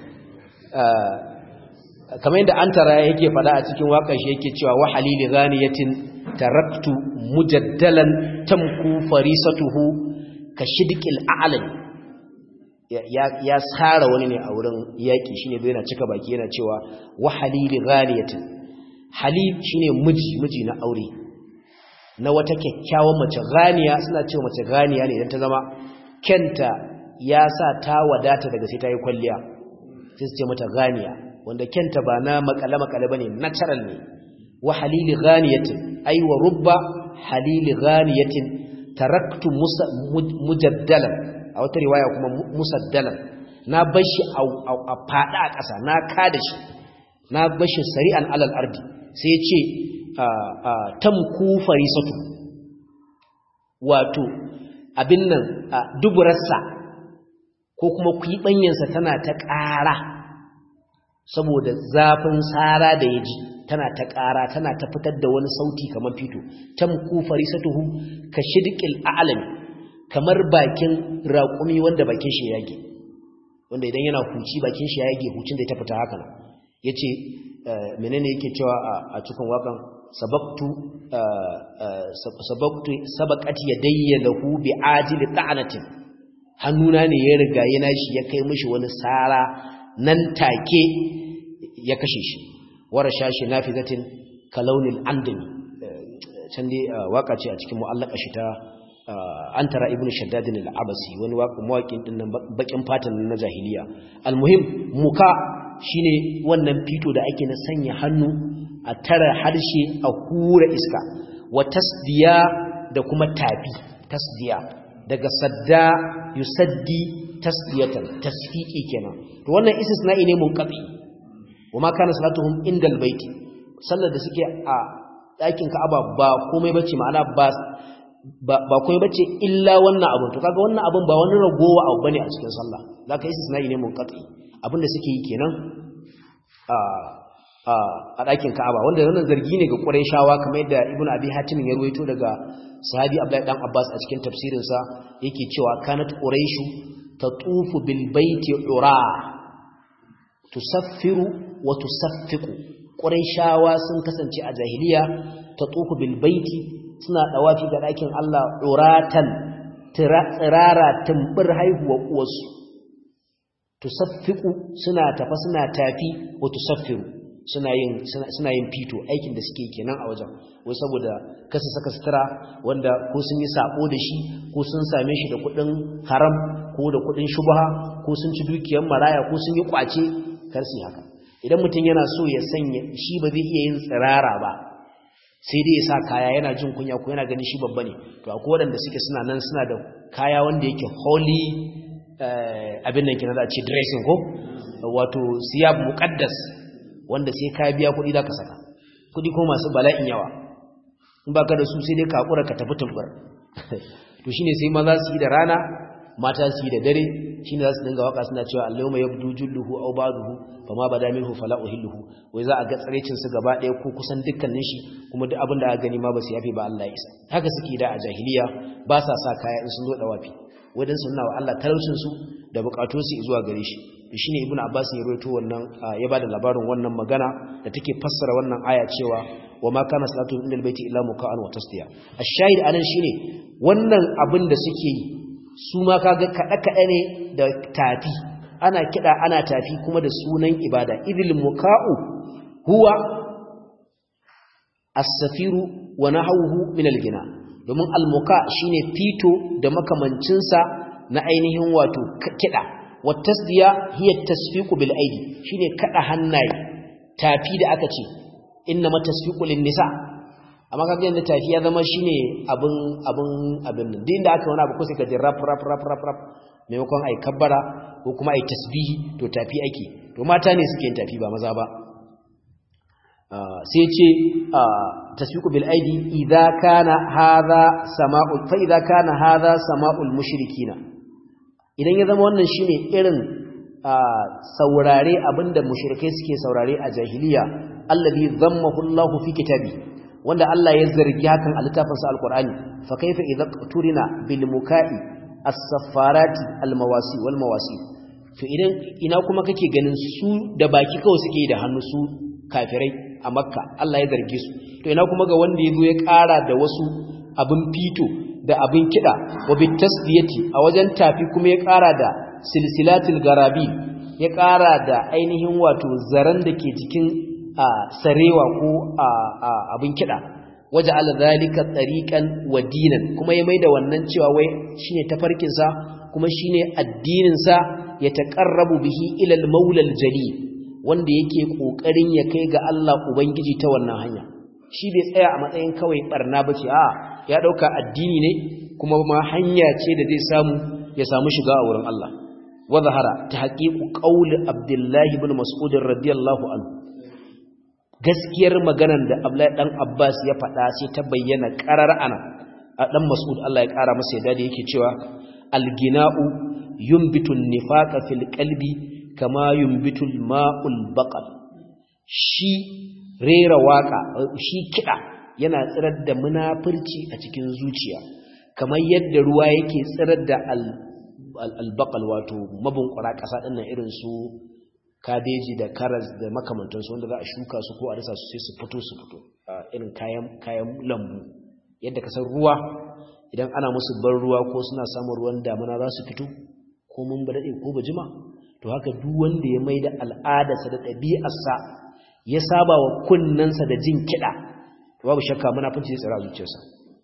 kamar yadda an tara yake fada a cikin waƙar shi yake cewa wa halili ghaniyatin taraktu mujaddalan tamku farisatuhu ka shidqil a'lam ya ya sara wani ne a wurin yaki shine bai yana cika baki yana cewa wa halili ghaniyatin halil shine miji miji na aure na wata kyakkyawan mace ganiya suna cewa mace ganiya ne idan ta zama kenta ya sa ta wadata daga sai ta yi kwalliya sai su ce mata ganiya wanda kenta ba na makale-makale ba ne natural ne wa halili ghaniyatin ai wa rubba halili ghaniyatin taraktu mujaddalan a wata riwaya kuma musaddalan na bashi a fada a ƙasa na kada shi na bashi sari'an alal ardi sai ya ce tamku farisatu wato abin nan duburarsa ko kuma kwiɓanyansa tana ta ƙara saboda zafin tsara da ya ji tana ta ƙara tana ta fitar da wani sauti kamar fito tamku farisatuhu ka shidqil a'lam kamar bakin raƙumi wanda bakin shi yage wanda idan yana huci bakin shi yage hucin da ta fita haka nan yace menene yake cewa a cikin wakan sabaqtu sabaqtu sabaqat yadayya lahu bi'ajil ta'anatin hannuna ne ya riga yana shi ya kai mishi wani sara nan take ya kashe shi wara shashi nafizatin kalaunin andami can dai waka ce a cikin mu'allaka shi ta an tara ibnu shaddadin al-abasi wani mawaƙin din nan bakin fatan na jahiliya almuhim muka shine wannan fito da ake na sanya hannu a tara harshe a hura iska wa tasdiya da kuma tafi tasdiya daga sadda yusaddi tasdiyatan tasfiqi kenan to wannan istisna'i ne munqati wama kana salatuhum indal baiti sallar da suke a ɗakin Ka'aba ba komai bace ma'ana ba ba komai bace illa wannan abun to kaga wannan abun ba wani ragowa abu bane a cikin sallah zaka istisna'i ne munqati abin da suke yi kenan a a ɗakin Ka'aba wanda wannan zargi ne ga Qurayshawa kamar yadda Ibn Abi Hatim ya ruwaito daga sahabi Abdullahi dan Abbas a cikin tafsirinsa yake cewa kanat Qurayshu tatufu bil baiti ura tusaffiru wa tusaffiqu Qurayshawa sun kasance a jahiliya tatufu bil baiti suna dawafi ga ɗakin Allah uratan tsirara tumbur haihuwa uwarsu tusaffiqu suna tafa suna tafi wa tusaffiru suna yin suna yin fito aikin da suke kenan a wajen wai saboda kasa saka sutura wanda ko sun yi sabo da shi ko sun same shi da kudin haram ko da kudin shubha ko sun ci dukiyar maraya ko sun yi kwace kar su haka idan mutum yana so ya sanya shi ba zai iya yin tsirara ba sai dai ya sa kaya yana jin kunya ko yana ganin shi babba ne to akwai waɗanda suke suna nan suna da kaya wanda yake holy abin nan kina za a ce dressing ko wato siyab muqaddas wanda sai ka biya kuɗi za ka saka kuɗi ko masu bala'in yawa in ba ka da su sai dai ka haƙura ka tafi tumbar to shine sai maza su yi da rana mata su yi da dare shine za su dinga waka suna cewa allahumma yabdu julluhu aw ba'duhu fama bada minhu fala uhilluhu wai za a ga tsarecin su gaba ɗaya ko kusan dukkanin shi kuma duk abin da aka gani ma ba su yafe ba Allah ya isa haka suke da a jahiliya ba sa sa kaya in sun zo da wafi wadan sunna wa Allah talaucin su da bukatun su zuwa gare shi shine ibnu abbas ya rawaito wannan ya bada labarin wannan magana da take fassara wannan aya cewa wa ma kana salatu indal baiti illa muka'an wa tasdiya ash-shahid anan shine wannan abin da suke yi su ma kaga kada kada ne da tafi ana kida ana tafi kuma da sunan ibada idil muka'u huwa as-safiru wa nahawuhu min al-gina domin al-muka shine fito da makamancinsa na ainihin wato kida wattasdiya hiya tasfiqu bil aidi shine kada hannaye tafi da aka ce inna matasfiqu lin nisa amma kaga yanda tafi ya zama shine abun abun abin nan din da aka wani abu ko sai ka ji rap rap rap rap rap maimakon ai kabbara ko kuma ai tasbihi to tafi ake to mata ne suke yin tafi ba maza ba sai ce tasfiqu bil aidi idza kana hadha sama'ul fa idza kana hadha sama'ul mushrikina idan ya zama wannan shine irin saurare abinda mushrikai suke saurare a jahiliya allazi dhammahu Allahu fi kitabi wanda Allah ya zargi hakan a littafin sa alqur'ani fa kaifa idza turina bil muka'i as-saffarati al-mawasi wal mawasi to idan ina kuma kake ganin su da baki kawai suke da hannu su kafirai a makka Allah ya zarge su to ina kuma ga wanda yazo ya ƙara da wasu abin fito da abin kiɗa wa bitasdiyati a wajen tafi kuma ya ƙara da silsilatul garabi ya ƙara da ainihin wato zaran da ke cikin sarewa ko abin kiɗa waje alzalika tsariƙan wa dinan kuma ya maida wannan cewa wai shine tafarkinsa kuma shine addininsa ya taƙarrabu bihi ilal maulal jali wanda yake ƙoƙarin ya kai ga Allah Ubangiji ta wannan hanya shi bai tsaya a matsayin kawai barna ba ce a ya ɗauka addini ne kuma ma hanya ce da zai samu ya samu shiga a wurin Allah wa zahara ta haƙiƙu ƙauli abdullahi bin mas'udin radiyallahu anhu gaskiyar maganar da abdullahi dan abbas ya faɗa sai ta bayyana ƙarar ana a dan mas'ud Allah ya ƙara masa yadda da yake cewa algina'u yumbitu nifaqa fil qalbi kama yumbitul ma'ul baqal shi rera waka shi kida yana tsirar da munafurci a cikin zuciya kamar yadda ruwa yake tsirar da albaqal wato mabunkura kasa dinnan irin su kabeji da karas da makamantansu wanda za a shuka su ko a dasa su sai su fito su fito irin kayan kayan lambu yadda ka san ruwa idan ana musu ban ruwa ko suna samun ruwan damuna za su fito ko mun ba daɗe ko ba jima to haka duk wanda ya mai da al'adarsa da ɗabi'arsa ya saba wa kunnensa da jin kiɗa babu shakka munafunci ya tsira zuciyarsa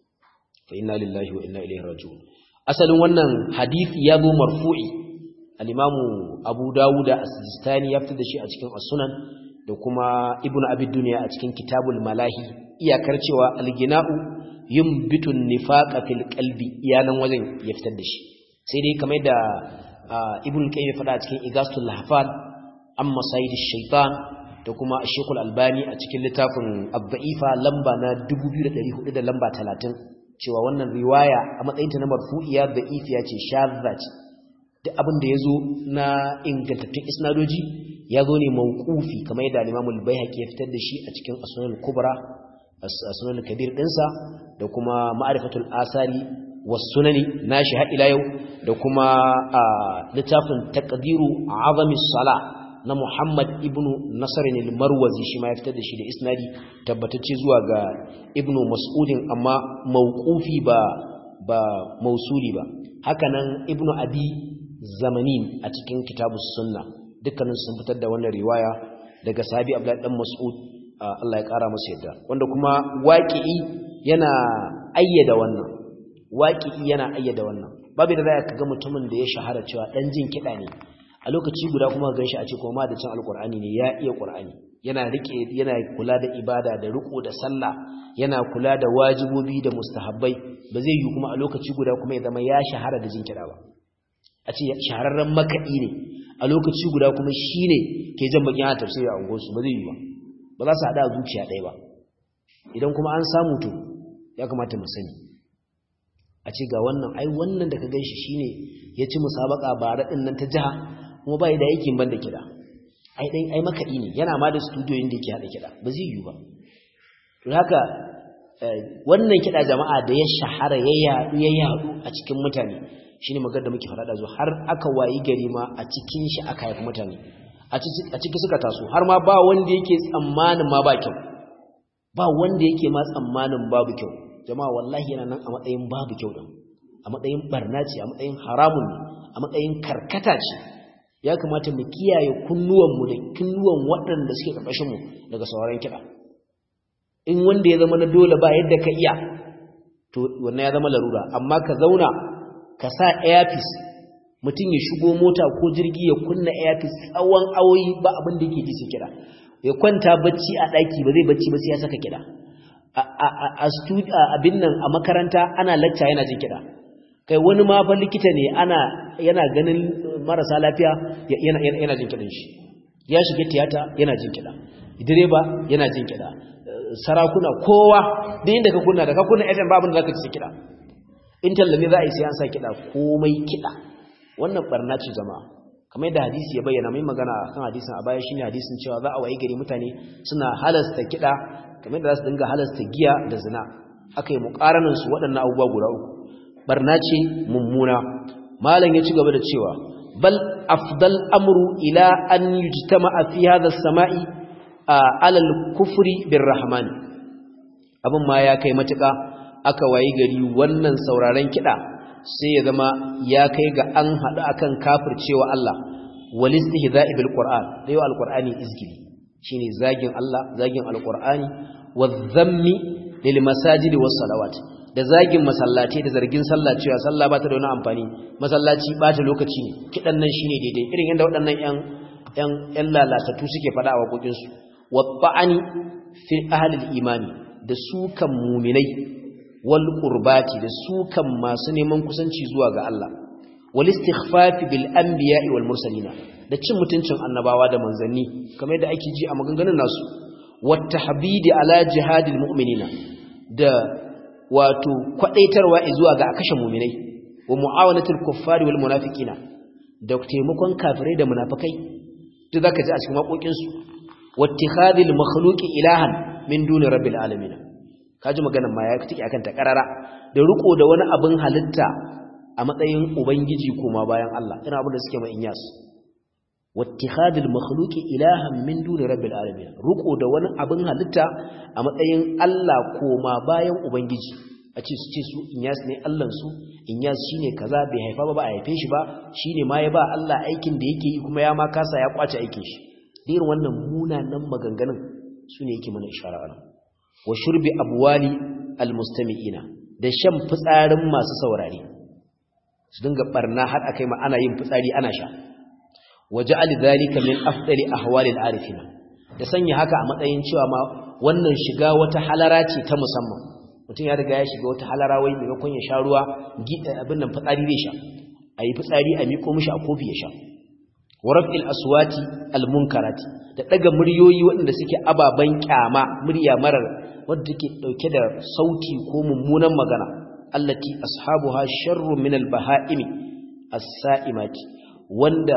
fa inna lillahi wa inna ilaihi raji'un asalin wannan hadisi ya zo marfu'i al-imamu abu dawud as-sijistani ya fitar da shi a cikin as-sunan da kuma ibnu abi dunya a cikin kitabul malahi iyakar cewa al-gina'u yumbitun nifaqa fil qalbi iyanan wajen ya fitar da shi sai dai kamar da ibnu qayyim ya faɗa a cikin igastul lahfan amma sayyid ash-shaytan da kuma shekul albani a cikin littafin abba'ifa lamba na 2400 da lamba 30 cewa wannan riwaya a matsayinta na marfu'iya da ifiya ce shadda ce duk abin da ya zo na ingantattun isnadoji ya zo ne mawqufi kamar yadda al-imamul bayhaqi ya fitar da shi a cikin asnanul kubra asnanul kabir dinsa da kuma ma'rifatul asari was sunani nashi har ila yau da kuma littafin taqdiru azami salah na Muhammad ibn Nasarin al-Marwazi shi ma ya fitar da shi da isnadi tabbatacce zuwa ga Ibn Mas'udin amma mauqufi ba ba mausuli ba hakanan Ibn Abi Zamanin a cikin Kitabus Sunna dukkanin sun fitar da wannan riwaya daga sahabi Abdullah dan Mas'ud Allah ya kara masa yadda wanda kuma waqi'i yana ayyada wannan waqi'i yana ayyada wannan babu da za ka ga mutumin da ya shahara cewa dan jin kida ne a lokaci guda kuma gan shi a ce kuma da cin alkur'ani ne ya iya qur'ani yana rike yana kula da ibada da riko da sallah yana kula da wajibobi da mustahabbai ba zai yi kuma a lokaci guda kuma ya zama ya shahara da jin kira ba a ce shahararren makaɗi ne a lokaci guda kuma shine ke jan bakin a tafsiri a unguwarsu ba zai yi ba ba za su haɗa zuciya ɗaya ba idan kuma an samu to ya kamata mu sani a ce ga wannan ai wannan da ka gan shi shine ya ci musabaka bara ɗin nan ta jiha kuma bai da yake banda kiɗa ai dai ai makaɗi ne yana ma da studio inda yake haɗa kiɗa ba zai yi ba to haka wannan kiɗa jama'a da ya shahara ya yaɗu ya yaɗu a cikin mutane shine magana da muke faɗa da zo har aka wayi gari ma a cikin shi aka haifi mutane a ciki suka taso har ma ba wanda yake tsammanin ma ba kyau ba wanda yake ma tsammanin babu kyau jama'a wallahi yana nan a matsayin babu kyau din a matsayin barna ce a matsayin haramun ne a matsayin karkata ce ya kamata mu kiyaye kunnuwanmu da kunnuwan waɗanda suke ƙarƙashinmu daga sauran kiɗa in wanda ya zama na dole ba yadda ka iya to wannan ya zama larura amma ka zauna ka sa earpiece mutum ya shigo mota ko jirgi ya kunna earpiece tsawon awoyi ba abin da yake ji sai kiɗa ya kwanta bacci a ɗaki ba zai bacci ba sai ya saka kiɗa a abin nan a makaranta ana lacca yana jin kiɗa kai wani ma fa likita ne ana yana ganin marasa lafiya yana yana jin kidan shi ya shiga tiyata yana jin kida direba yana jin kida sarakuna kowa duk inda ka kunna da ka kunna FM babu da zaka ci kida in tallami za a yi sai an sa kida komai kida wannan barna ce jama'a kamar yadda hadisi ya bayyana mai magana kan hadisin a baya shine hadisin cewa za a wayi gari mutane suna halasta kida kamar yadda za su dinga halasta giya da zina aka yi muƙaranin su waɗannan abubuwa guda uku barna ce mummuna malam ya ci gaba da cewa bal afdal amru ila an yujtama'a fi hadha as-sama'i ala al-kufri birrahman abin ma ya kai matuka aka wayi gari wannan sauraron kida sai ya zama ya kai ga an hadu akan kafircewa Allah wal istihza'i bil qur'an da yau al-qur'ani izgili shine zagin Allah zagin al-qur'ani wadh-dhammi lil masajidi was salawat da zagin masallaci da zargin sallah cewa sallah ba ta da wani amfani masallaci bata lokaci ne kidan nan shine daidai irin yadda waɗannan ƴan ƴan ƴan lalatatu suke faɗa a waƙoƙin su wabba'ani fi ahli imani da sukan mu'minai wal qurbati da sukan masu neman kusanci zuwa ga Allah wal istighfafi bil anbiya'i wal mursalina da cin mutuncin annabawa da manzanni kamar yadda ake ji a maganganun nasu wat tahbidi ala jihadil mu'minina da wato kwadaitarwa zuwa ga akashe mu'minai wa mu'awanatul kuffari wal munafiqina da taimakon kafirai da munafikai duk zaka ji a cikin waƙoƙin su wattikhadil makhluqi ilahan min duni rabbil alamin kaji maganar ma ya take akan ta karara da riko da wani abin halitta a matsayin ubangiji kuma bayan Allah ina abin da suke mai inyas wattikhadil makhluqi ilahan min duni rabbil alamin riko da wani abin halitta a matsayin Allah koma bayan ubangiji a ce su ce su inyas ne Allahn su inyas shine kaza bai haifa ba ba a haife shi ba shine ma ya ba Allah aikin da yake yi kuma ya ma kasa ya kwace aikin shi irin wannan munanan maganganun su ne yake mana ishara ana wa shurbi abwali almustami'ina da shan fitsarin masu saurare su dinga barna har akai ma ana yin fitsari ana sha waja'al dhalika min afdali ahwalil arifina da sanya haka a matsayin cewa ma wannan shiga wata halara ce ta musamman mutum ya riga ya shiga wata halara wai maimakon ya sha ruwa abin nan fitsari zai sha a yi fitsari a miko mishi a kofi ya sha wa raf'il aswati almunkarati da daga muryoyi waɗanda suke ababan kyama murya marar wadda take dauke da sauti ko mummunan magana allati ashabuha sharru min albahaimi as-sa'imati wanda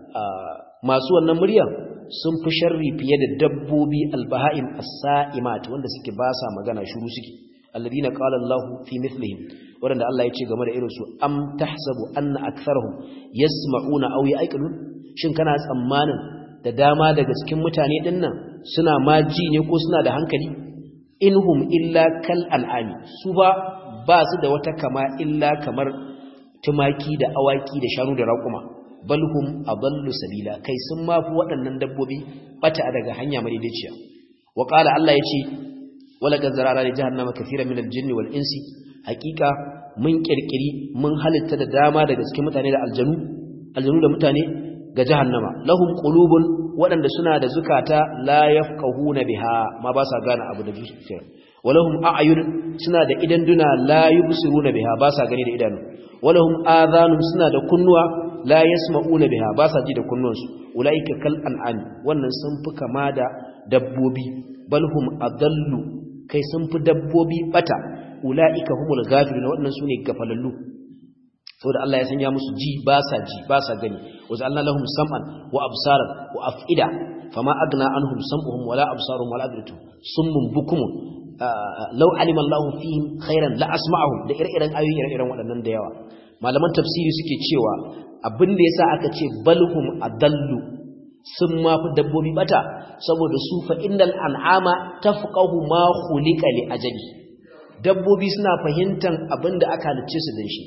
masu wannan murya sun fi sharri fiye da dabbobi albahaim as-sa'imat wanda suke ba sa magana shiru suke alladhina qala Allahu fi mithlihim wanda Allah ya ce game da irin su am tahsabu anna aktharuhum yasma'una aw ya'qilun shin kana tsammanin da dama daga cikin mutane dinnan suna ma ji ne ko suna da hankali inhum illa kal al'ami su ba ba su da wata kama illa kamar tumaki da awaki da shanu da raƙuma balhum adallu sabila kai sun mafi waɗannan dabbobi bata daga hanya madaidaiciya wa qala Allah yace wala gazzara li jahannama kaseeran min al-jinni wal insi haqiqa mun kirkiri mun halitta da dama daga cikin mutane da aljanu aljanu da mutane ga jahannama lahum qulubun waɗanda suna da zukata la yafqahuna biha ma ba sa gane abu da zuciya walahum a'yun suna da idan duna la yubsiruna biha ba sa gani da idanu walahum adhanun suna da kunnuwa la yasma'una biha ba sa ji da kunnuwansu ulaika kal an'am wannan sun fi kama da dabbobi balhum adallu kai sun fi dabbobi bata ulaika humul ghafilun wannan sune gafalallu saboda Allah ya sanya musu ji ba sa ji ba sa gani wa zalna lahum sam'an wa absaran wa af'ida fama agna anhum sam'uhum wala absaruhum wala afidatu summun bukum law alima Allah fihim khairan la asma'ahum da ire-iren ayoyi ire-iren waɗannan da yawa malaman tafsiri suke cewa abin da yasa aka ce balhum adallu sun ma fi dabbobi bata saboda su fa innal an'ama tafqahu ma khuliqa li ajali dabbobi suna fahimtan abin da aka halicce su dan shi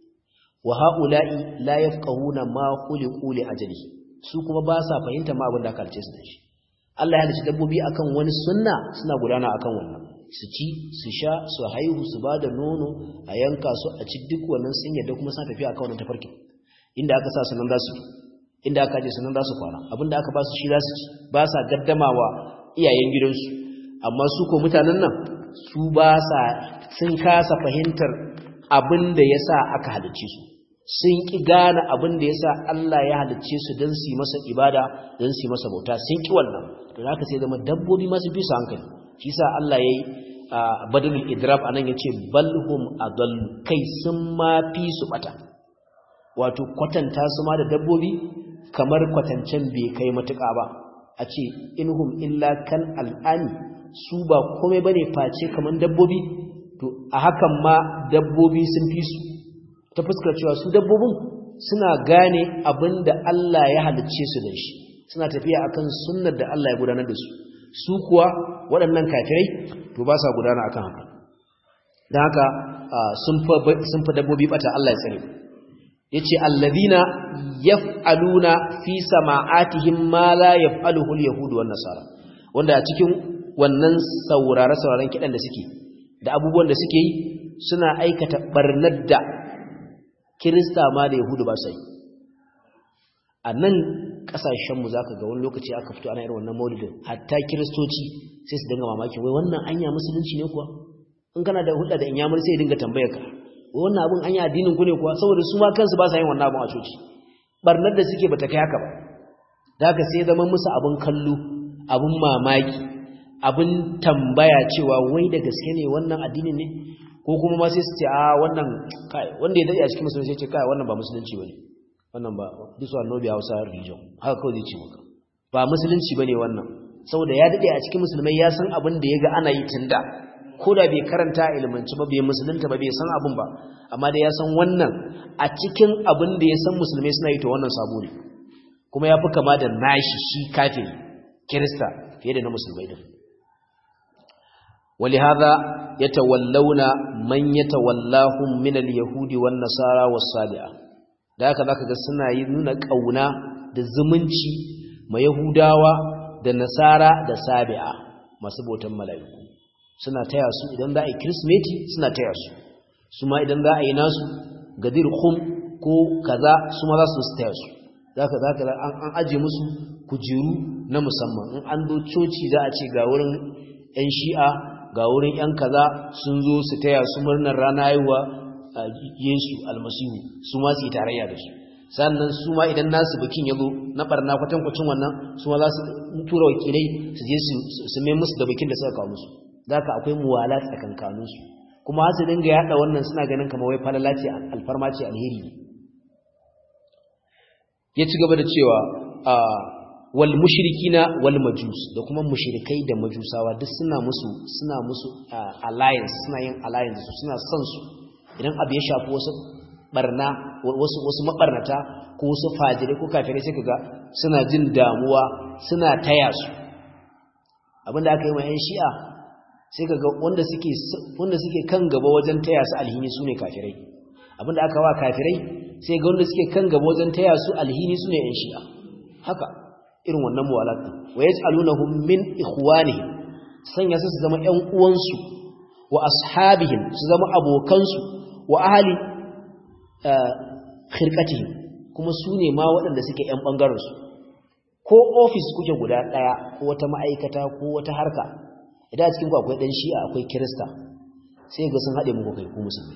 wa ha'ula'i la yafqahuna ma khuliqu li ajali su kuma ba sa fahimta ma abin da aka halice su da shi Allah ya halice dabbobi akan wani sunna suna gudana akan wannan su ci su sha su haihu su bada nono a yanka su a ci duk wannan sun yadda kuma suna tafiya akan wannan tafarkin inda aka sa sunan za su inda aka je sunan za su kwana abinda aka ba su shi za su ci ba sa gaddamawa iyayen gidansu amma su ko mutanen nan su ba sa sun kasa fahimtar abin da ya sa aka halicce su sun ƙi gane abin da ya sa Allah ya halicce su don su yi masa ibada don su yi masa bauta sun ƙi wannan da za ka sai zama dabbobi masu fi su hankali shi sa Allah ya yi badalin idrab a nan ya ce balhum adal kai sun ma fi su bata wato kwatanta su ma da dabbobi kamar kwatancen bai kai matuƙa ba a ce inhum illa kan al'ani su ba komai bane face kamar dabbobi to a hakan ma dabbobi sun fi su ta fuskar cewa su dabbobin suna gane abin da Allah ya halicce su da shi suna tafiya akan sunnar da Allah ya gudanar da su su kuwa waɗannan kafirai to ba sa gudana akan haka don haka sun fa dabbobi bata Allah ya tsare yace alladhina yaf'aluna fi sama'atihim ma la yaf'aluhu al-yahud wan nasara wanda a cikin wannan saurare sauraron kidan da suke da abubuwan da suke yi suna aikata barnar da kirista ma da yahudu ba sai a nan kasashenmu za ka ga wani lokaci aka fito ana irin wannan maulidin hatta kiristoci sai su dinga mamaki wai wannan anya musulunci ne kuwa in kana da hulɗa da inyamur sai ya dinga tambaya ka wannan abin anya addinin ku ne kuwa saboda su ma kansu ba sa yin wannan abin a coci barnar da suke bata kai haka ba da haka sai zama musu abin kallo abin mamaki abin tambaya cewa wai da gaske ne wannan addinin ne ko kuma ma sai su ce a wannan kai wanda ya dade a cikin musulunci ce kai wannan ba musulunci bane wannan ba this one no be Hausa religion haka kawai zai ce maka ba musulunci bane wannan saboda ya dade a cikin musulmai ya san abin da yaga ana yi tunda ko da bai karanta ilmanci ba bai musulunta ba bai san abin ba amma da ya san wannan a cikin abin da ya san musulmai suna yi to wannan sabo ne kuma ya fi kama da nashi shi kafiri kirista fiye da na musulmai din ولهذا يتولون من يتولاهم من اليهود والنصارى والصالحه da haka zaka ga suna yi nuna kauna da zumunci ma yahudawa da nasara da sabi'a masu botan mala'iku suna taya su idan za a yi kirismeti suna taya su su ma idan za a yi nasu gadir khum ko kaza su ma za su su taya su zaka zaka an aje musu kujeru na musamman in an zo coci za a ce ga wurin yan shi'a ga wurin ‘yan kaza sun zo su taya su murnar rana haihuwa a Yesu almasihu su ma su yi tarayya da su sannan su ma idan nasu bikin ya zo na barna kwatankwacin wannan su ma za su tura wakilai su je su mai musu da bikin da suka kawo musu za ka akwai muwala tsakankaninsu kuma su dinga yaɗa wannan suna ganin kamar wai falala ce alfarma ce alheri ya ci gaba da cewa wal mushrikina wal majus da kuma mushrikai da majusawa duk suna musu suna musu alliance suna yin alliance su suna son su idan abu ya shafi wasu barna wasu wasu mabarnata ko wasu fajire ko kafirai sai kaga suna jin damuwa suna taya su abinda aka yi wa yan shi'a sai kaga wanda suke wanda suke kan gaba wajen taya su alhini sune kafirai abinda aka wa kafirai sai ga wanda suke kan gaba wajen taya su alhini sune yan shi'a haka irin wannan muwalat wa yaj'alunahum min ikhwanihim sanya su su zama ƴan uwansu wa ashabihim su zama abokansu wa ahli khirqatihim kuma su ne ma waɗanda suke ƴan bangaren su ko office kuke guda ɗaya ko wata ma'aikata ko wata harka idan a cikin ku akwai dan shi'a akwai kirista sai ga sun haɗe muku kai ku musulmai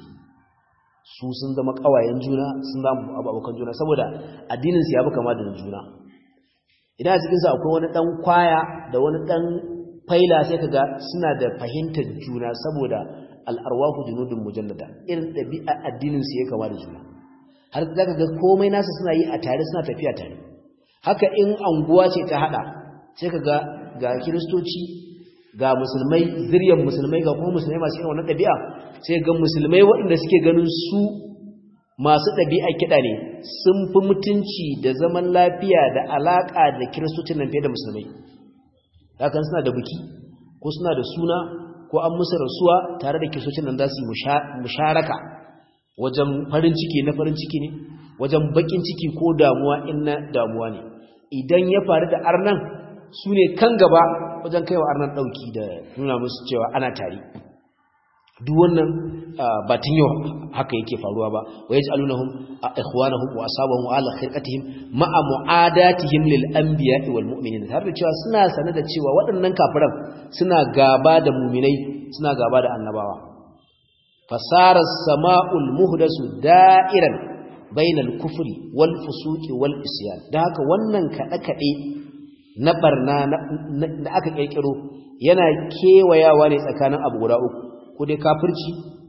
su sun zama ƙawayen juna sun zama abokan juna saboda addinin su ya bi kama da juna idan a cikinsu akwai wani ɗan kwaya da wani ɗan faila sai kaga suna da fahimtar juna saboda al'arwahu junudun mujallada irin ɗabi'a addininsu ya kama da juna har za ka ga komai nasu suna yi a tare suna tafiya tare haka in anguwa ce ta haɗa sai ka ga ga kiristoci ga musulmai ziryar musulmai ga kuma musulmai masu irin wannan ɗabi'a sai ga musulmai waɗanda suke ganin su masu ɗabi'a kiɗa ne sun fi mutunci da zaman lafiya da alaƙa da kiristocin nan fiye da musulmai hakan suna da buki ko suna da suna ko an musu rasuwa tare da kiristocin nan za su yi musharaka wajen farin ciki na farin ciki ne wajen bakin ciki ko damuwa in na damuwa ne idan ya faru da arnan su ne kan gaba wajen kaiwa arnan ɗauki da nuna musu cewa ana tare duk wannan batun yau haka yake faruwa ba wa yaj'alunahum ikhwanahum wa asabahum ala khirqatihim ma'a mu'adatihim lil anbiya'i wal mu'minin har da cewa suna sane da cewa waɗannan kafiran suna gaba da mu'minai suna gaba da annabawa fasara sama'ul muhdasu da'iran bainal kufri wal fusuqi wal isyan da haka wannan kada kade na barna da aka kirkiro yana kewayawa ne tsakanin abu guda uku ko dai kafirci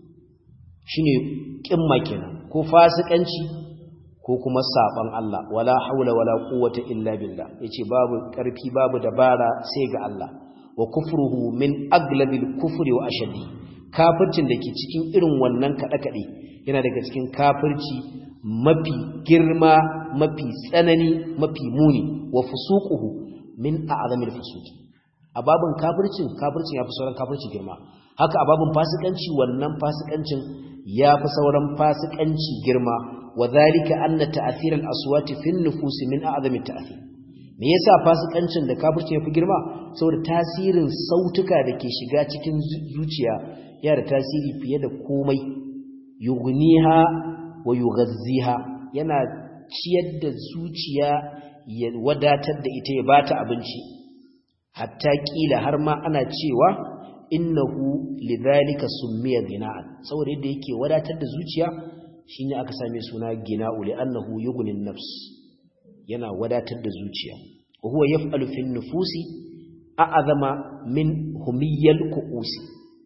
shine kimma kenan ko fasikanci ko kuma saban Allah wala haula wala quwwata illa billah yace babu karfi babu dabara sai ga Allah wa kufruhu min aglabil kufri wa ashaddi kafircin dake cikin irin wannan kada kade yana daga cikin kafirci mafi girma mafi tsanani mafi muni wa fusuquhu min a'zamil fusuqi a babin kafircin kafircin yafi sauran kafirci girma haka a babin fasikanci wannan fasikancin yafi sauran fasikanci girma wa zalika anna ta'thir al-aswati fi an-nufus min a'zami ta'thir me yasa fasikancin da kafirci yafi girma saboda tasirin sautuka da ke shiga cikin zuciya yana da tasiri fiye da komai yughniha wa yughazziha yana ciyar da zuciya ya wadatar da ita ya bata abinci hatta kila har ma ana cewa innahu lidhalika summiya gina'an saboda yadda yake wadatar da zuciya shine aka same suna gina'u li'annahu yughnin nafs yana wadatar da zuciya wa huwa yaf'alu fi nufusi a'azama min humiyal qu'usi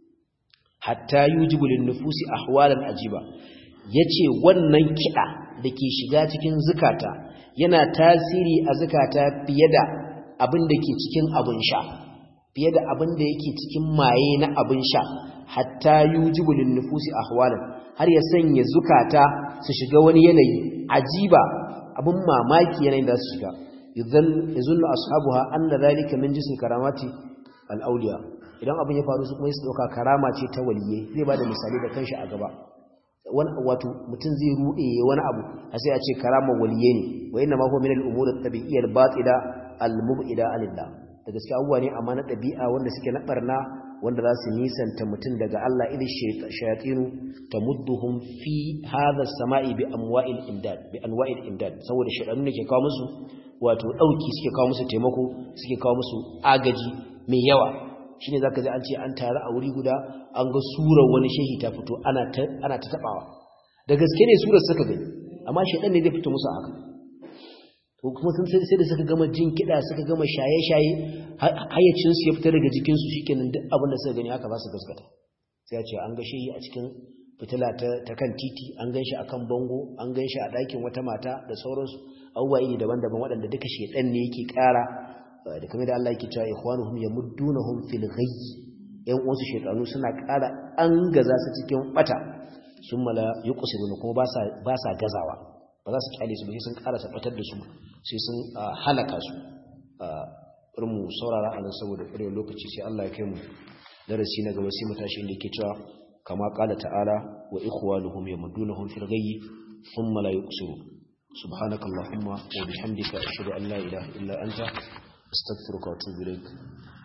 hatta yujibu lin nufusi ahwalan ajiba yace wannan kida dake shiga cikin zukata yana tasiri a zukata fiye da abin da ke cikin abin sha fiye da abin da yake cikin maye na abin sha hatta yujibu lin nufusi ahwalan har ya sanya zukata su shiga wani yanayi ajiba abin mamaki yanayin da su shiga yuzunnu ashabuha anna dhalika min jinsi karamati al-awliya idan abin ya faru su kuma su dauka karama ce ta waliye zai bada misali da kanshi a gaba wani wato mutum zai rude wani abu a sai a ce karama waliye ne wa inna ma huwa min al-umur at-tabi'iyyah al-batila al-mub'ida anillah da gaskiya abubuwa ne amma na ɗabi'a wanda suke na barna wanda za su nisanta mutum daga Allah idh shayatinu tamudduhum fi hadha as-sama'i bi amwa'il imdad bi anwa'il imdad saboda shaytanu ne ke kawo musu wato dauki suke kawo musu taimako suke kawo musu agaji mai yawa shine zaka ji an ce an tare a wuri guda an ga surar wani shehi ta fito ana ta ana ta tabawa da gaske ne surar suka gani amma shaytan ne zai fito musu haka to kuma sun sai da suka gama jin kiɗa suka gama shaye-shaye hayyacinsu ya fita daga jikinsu shi kenan duk abin da suka gani haka za su gaskata sai a ce an ga shehi a cikin fitila ta kan titi an gan shi a kan bango an gan shi a ɗakin wata mata da sauransu abubuwa iri daban-daban waɗanda duka shaiɗan ne yake ƙara da kamar da Allah yake cewa ikhwanuhum yamuddunahum fil ghayy yan uwansu shaytanu suna ƙara an gaza su cikin bata sun mala yuqsiruna kuma ba sa gazawa ba za su kyale su ba sai sun karasa batar da su sai sun halaka su bari mu saurara a nan saboda ƙwarewar lokaci sai Allah ya kai mu darasi na gaba sai mu tashi inda yake cewa kama qala ta'ala wa ikhwanuhum yamuddunahum fil ghayyi thumma la yuqsiru subhanaka allahumma wa bihamdika ashhadu an la ilaha illa anta astaghfiruka wa atubu ilaik